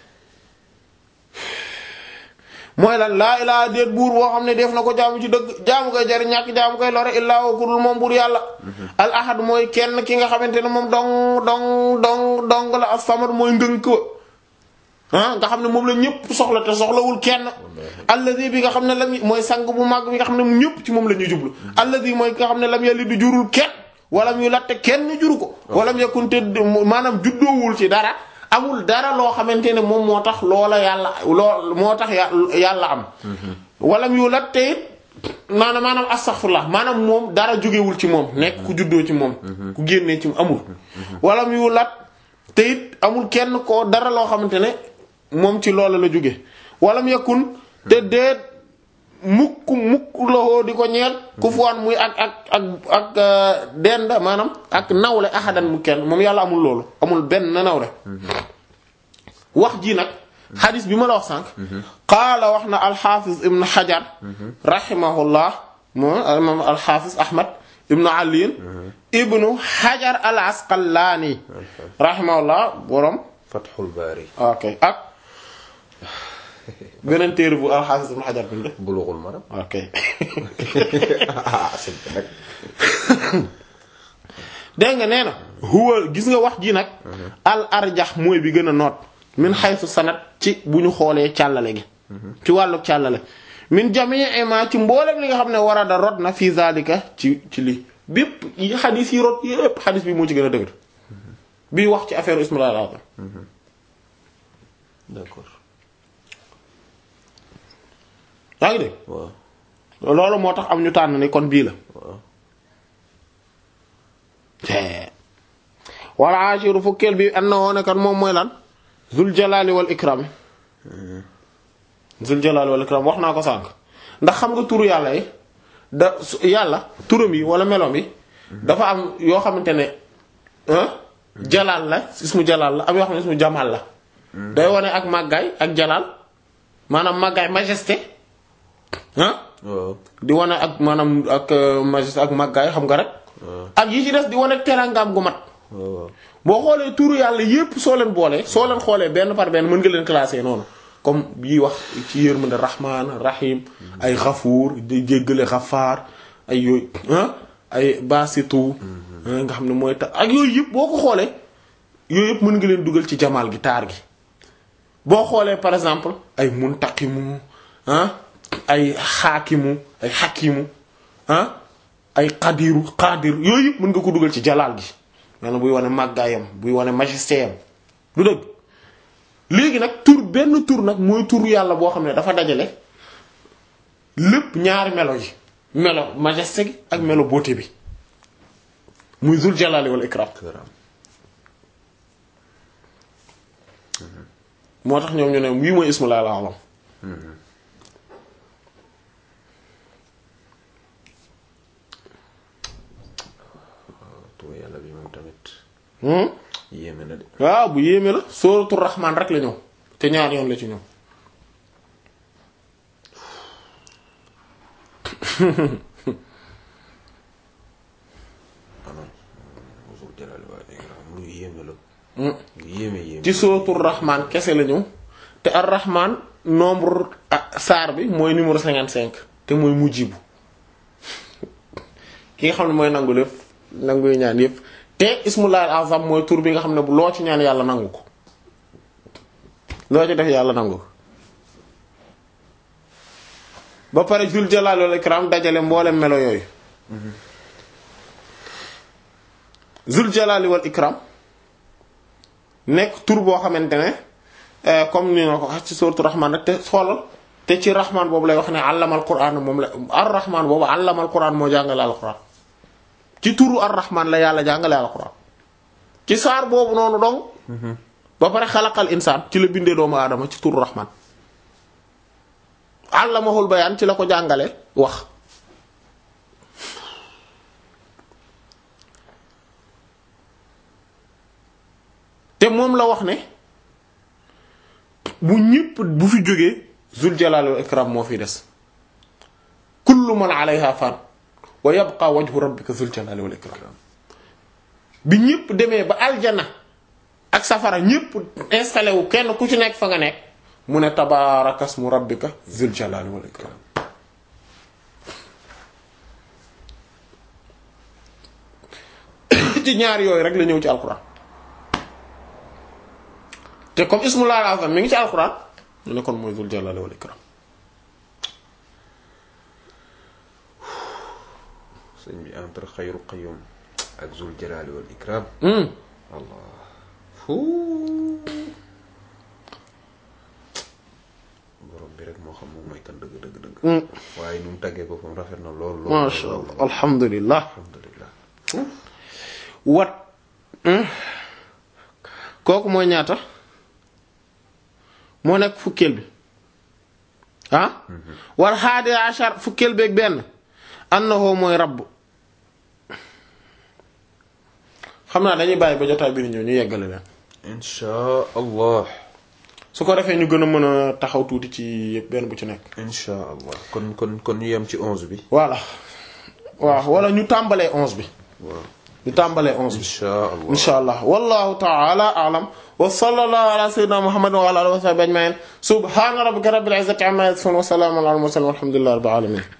mooy lan laa ilaa déet buur boo xam ne def na ko jaamu ci dëgg jaamu koy jariñ ñàkk jaamu koy lore illaa wa kudul moom buur yàlla al ahad mooy kenn ki nga xamante ne moom dong dong dong dong la as-samad mooy ngënk wa ah nga xam ne moom la ñëpp soxla te soxlawul kenn alladi bi nga xam ne lam mooy sang bu mag bi nga xam ne mu ñëpp ci moom la ñuy jublu alladi mooy ki nga xam ne lam yàlli du jurul kenn wala mu latte kenn juru ko wala mu yakun te maanaam juddoowul ci dara amul dara loo xamante ne moom moo tax loola yàlla loo moo tax yàlla am wala mu lat te it maanaam maanaam astaghfirullah maanaam moom dara jógewul ci moom nekk ku juddoo ci moom ku génnee ci amul wala mu lat te it amul kenn ko dara loo xamante ne moom ci loola la jóge wala mu yakun te déet mukk mukk loxo di ko ñeel ku fuwaan muy ak ak ak ak dend maanaam ak nawle ahadan mu kenn moom yàlla amul loolu amul benn nawle wax ji nag xadis bi ma la wax sànq qaala wax na alxaafis ibn xajar rahimahullah moom imam alxaafis ahmad ibnu aliin ibnu xajar al asqalaani rahimahullah borom Fathul Baari ok ak beneen téere bu alxaafis ibn xajar bind Bulughul Maram ok ah c'est nag dégg nga nee na huwa gis nga wax ji nag al arjax mooy bi gën a noot min xaysu sanat ci bu ñu xoolee càllale gi ci wàllu càllale min jamii ma ci mboolem li nga xam ne war a da rot na fii zalika ci ci lii bépp yi xadis yi rot yépp xadis bi moo ci gën a dëgër bii wax ci affaire ismillah al-azam d'accord yaa ngi dégg waaw loolu moo tax am ñu tànn ni kon bii la waaw wala ashiru fukkeel bi annahu ne kan moom mooy lan zul jalali wal ikram zul jalali wal ikram wax naa ko sànq ndax xam nga turu yàlla yi da su- yàlla turam yi wala melom yi dafa am yoo xamante ne ah jalaal la ismu jalaal la am yoo xam ne ismu jamaal la day wone ak màggaay ak jalaal maanaam màggaay majesté ah waaw di wane ak maanaam ak euh, majesté ak màggaay xam nga rek ak yi ci des di wane ak teraangaam gu mat waaw waaw boo xoolee turu yàlla yépp soo leen boolee soo leen xoolee benn par benn mën nga leen classer noonu comme bii wax ci yërmande rahmaan rahim ay xafuur di jéggale xafaar ay yooyu ah ay basitu ah, nga xam ne mooy tax ak yooyu yëpp boo ko xoolee yooyu yëpp mën nga leen dugal ci jamaal gi taar gi boo xoolee par exemple ay muntaqimu ah ay xaakimu ay xakimu ah ay xadiru xadir yooyu yëpp mën nga ko dugal ci jalaal gi maanaam buy wane màggaayam buy wane majesté am du dëgg léegi nag tur benn tur nag mooy tur yàlla boo xam ne dafa dajale lépp ñaari melo yi melo majesté gi ak melo beauté bi muy zul jalali wal ikram këram moo tax ñoom ñu ne wii mooy ismullahi al-azam tur yàlla bi moom tamit hmm yéeme na de waaw bu yéeme la sóoratu rahmaan rek la ñëw te ñaar yoon la ci ñëw anan mosul jëlal waa ikram lu yéeme la lu yéeme yéeme ci sóoratu rahmaan kese la ñëw te ar rahmaan nombre ah, saar bi mooy numéro 55 te mooy mujjibu ki nga xam ne mooy nangu lépp nanguy ñaan yépp te ismullahi al-azam mooy tur bi nga xam ne bu loo ci ñaan yàlla nangu ko loo ci def yàlla nangu ko ba pare jul jalaal wal ikram dajale mboolem melo yooyu zul jalaali wal ikram nekk tur boo xamante ne eh, comme ni nga ko wax ci sourate rahman rek te xoolal te ci rahman boobu lay wax ne allamal qur'an moom la ar rahman boobu allamal qur'an moo jàngale al qur'an ci turu ar rahman la yàlla jàngale al qur'an ci saar boobu noonu dong ba pare xalaqal insaan ci la bindee doomu aadama ci turu rahman allamahul bayaan ci la ko jàngale wax te moom la wax ne bu ñépp bu fi jógee zul jalali wal ikram moo fi des kullu man alayha fan wa yabqa wajhu rabbika zul jalali wal ikram bi ñépp demee ba aljana ak safara ñépp installé wu kenn ku ci nekk fa nga nekk mu ne tabaarakasmu rabbika zul jalali wal ikram ci ñaar yooyu rek la ñëw ci alquran te comme ismullahi al-azam mi ngi ci alquran ñu ne kon mooy zul jalali wal ikram sëñ bi entre xayru qayyum ak zul jalali wal ikram Hmm. allah fuu borom bi rek moo xam moom mooy kan dëgg dëgg dëgg Hmm. waaye nu mu tàggee boppam rafet na lool lool masha lool, Allah lool. alhamdulillah alhamdulillah wat hmm. kooku mooy ñaata moo nekk fukkeel bi ah wal haadi ashar fukkeel beeg benn annahu mooy rabb xam naa dañuy bàyyi ba jotaay bi ni ñëw ñu yeggale leen insha allah su ko defee ñu gën a mën a taxaw tuuti ci yëpp benn bu ci nekk insha allah kon kon kon ñu yem ci onze bi voilà waaw wala ñu tàmbalee onze bi waaw ñu tàmbalee onze bi insha allah insha allah wallahu ta'ala a'lam wa sallallahu ala sayyidina muhammadin wa ala alihi wa sahbihi ajma'in subhana rabbika rabbil izzati amma yasifun wa salamun ala al mursalin walhamdulillahi rabbil alamin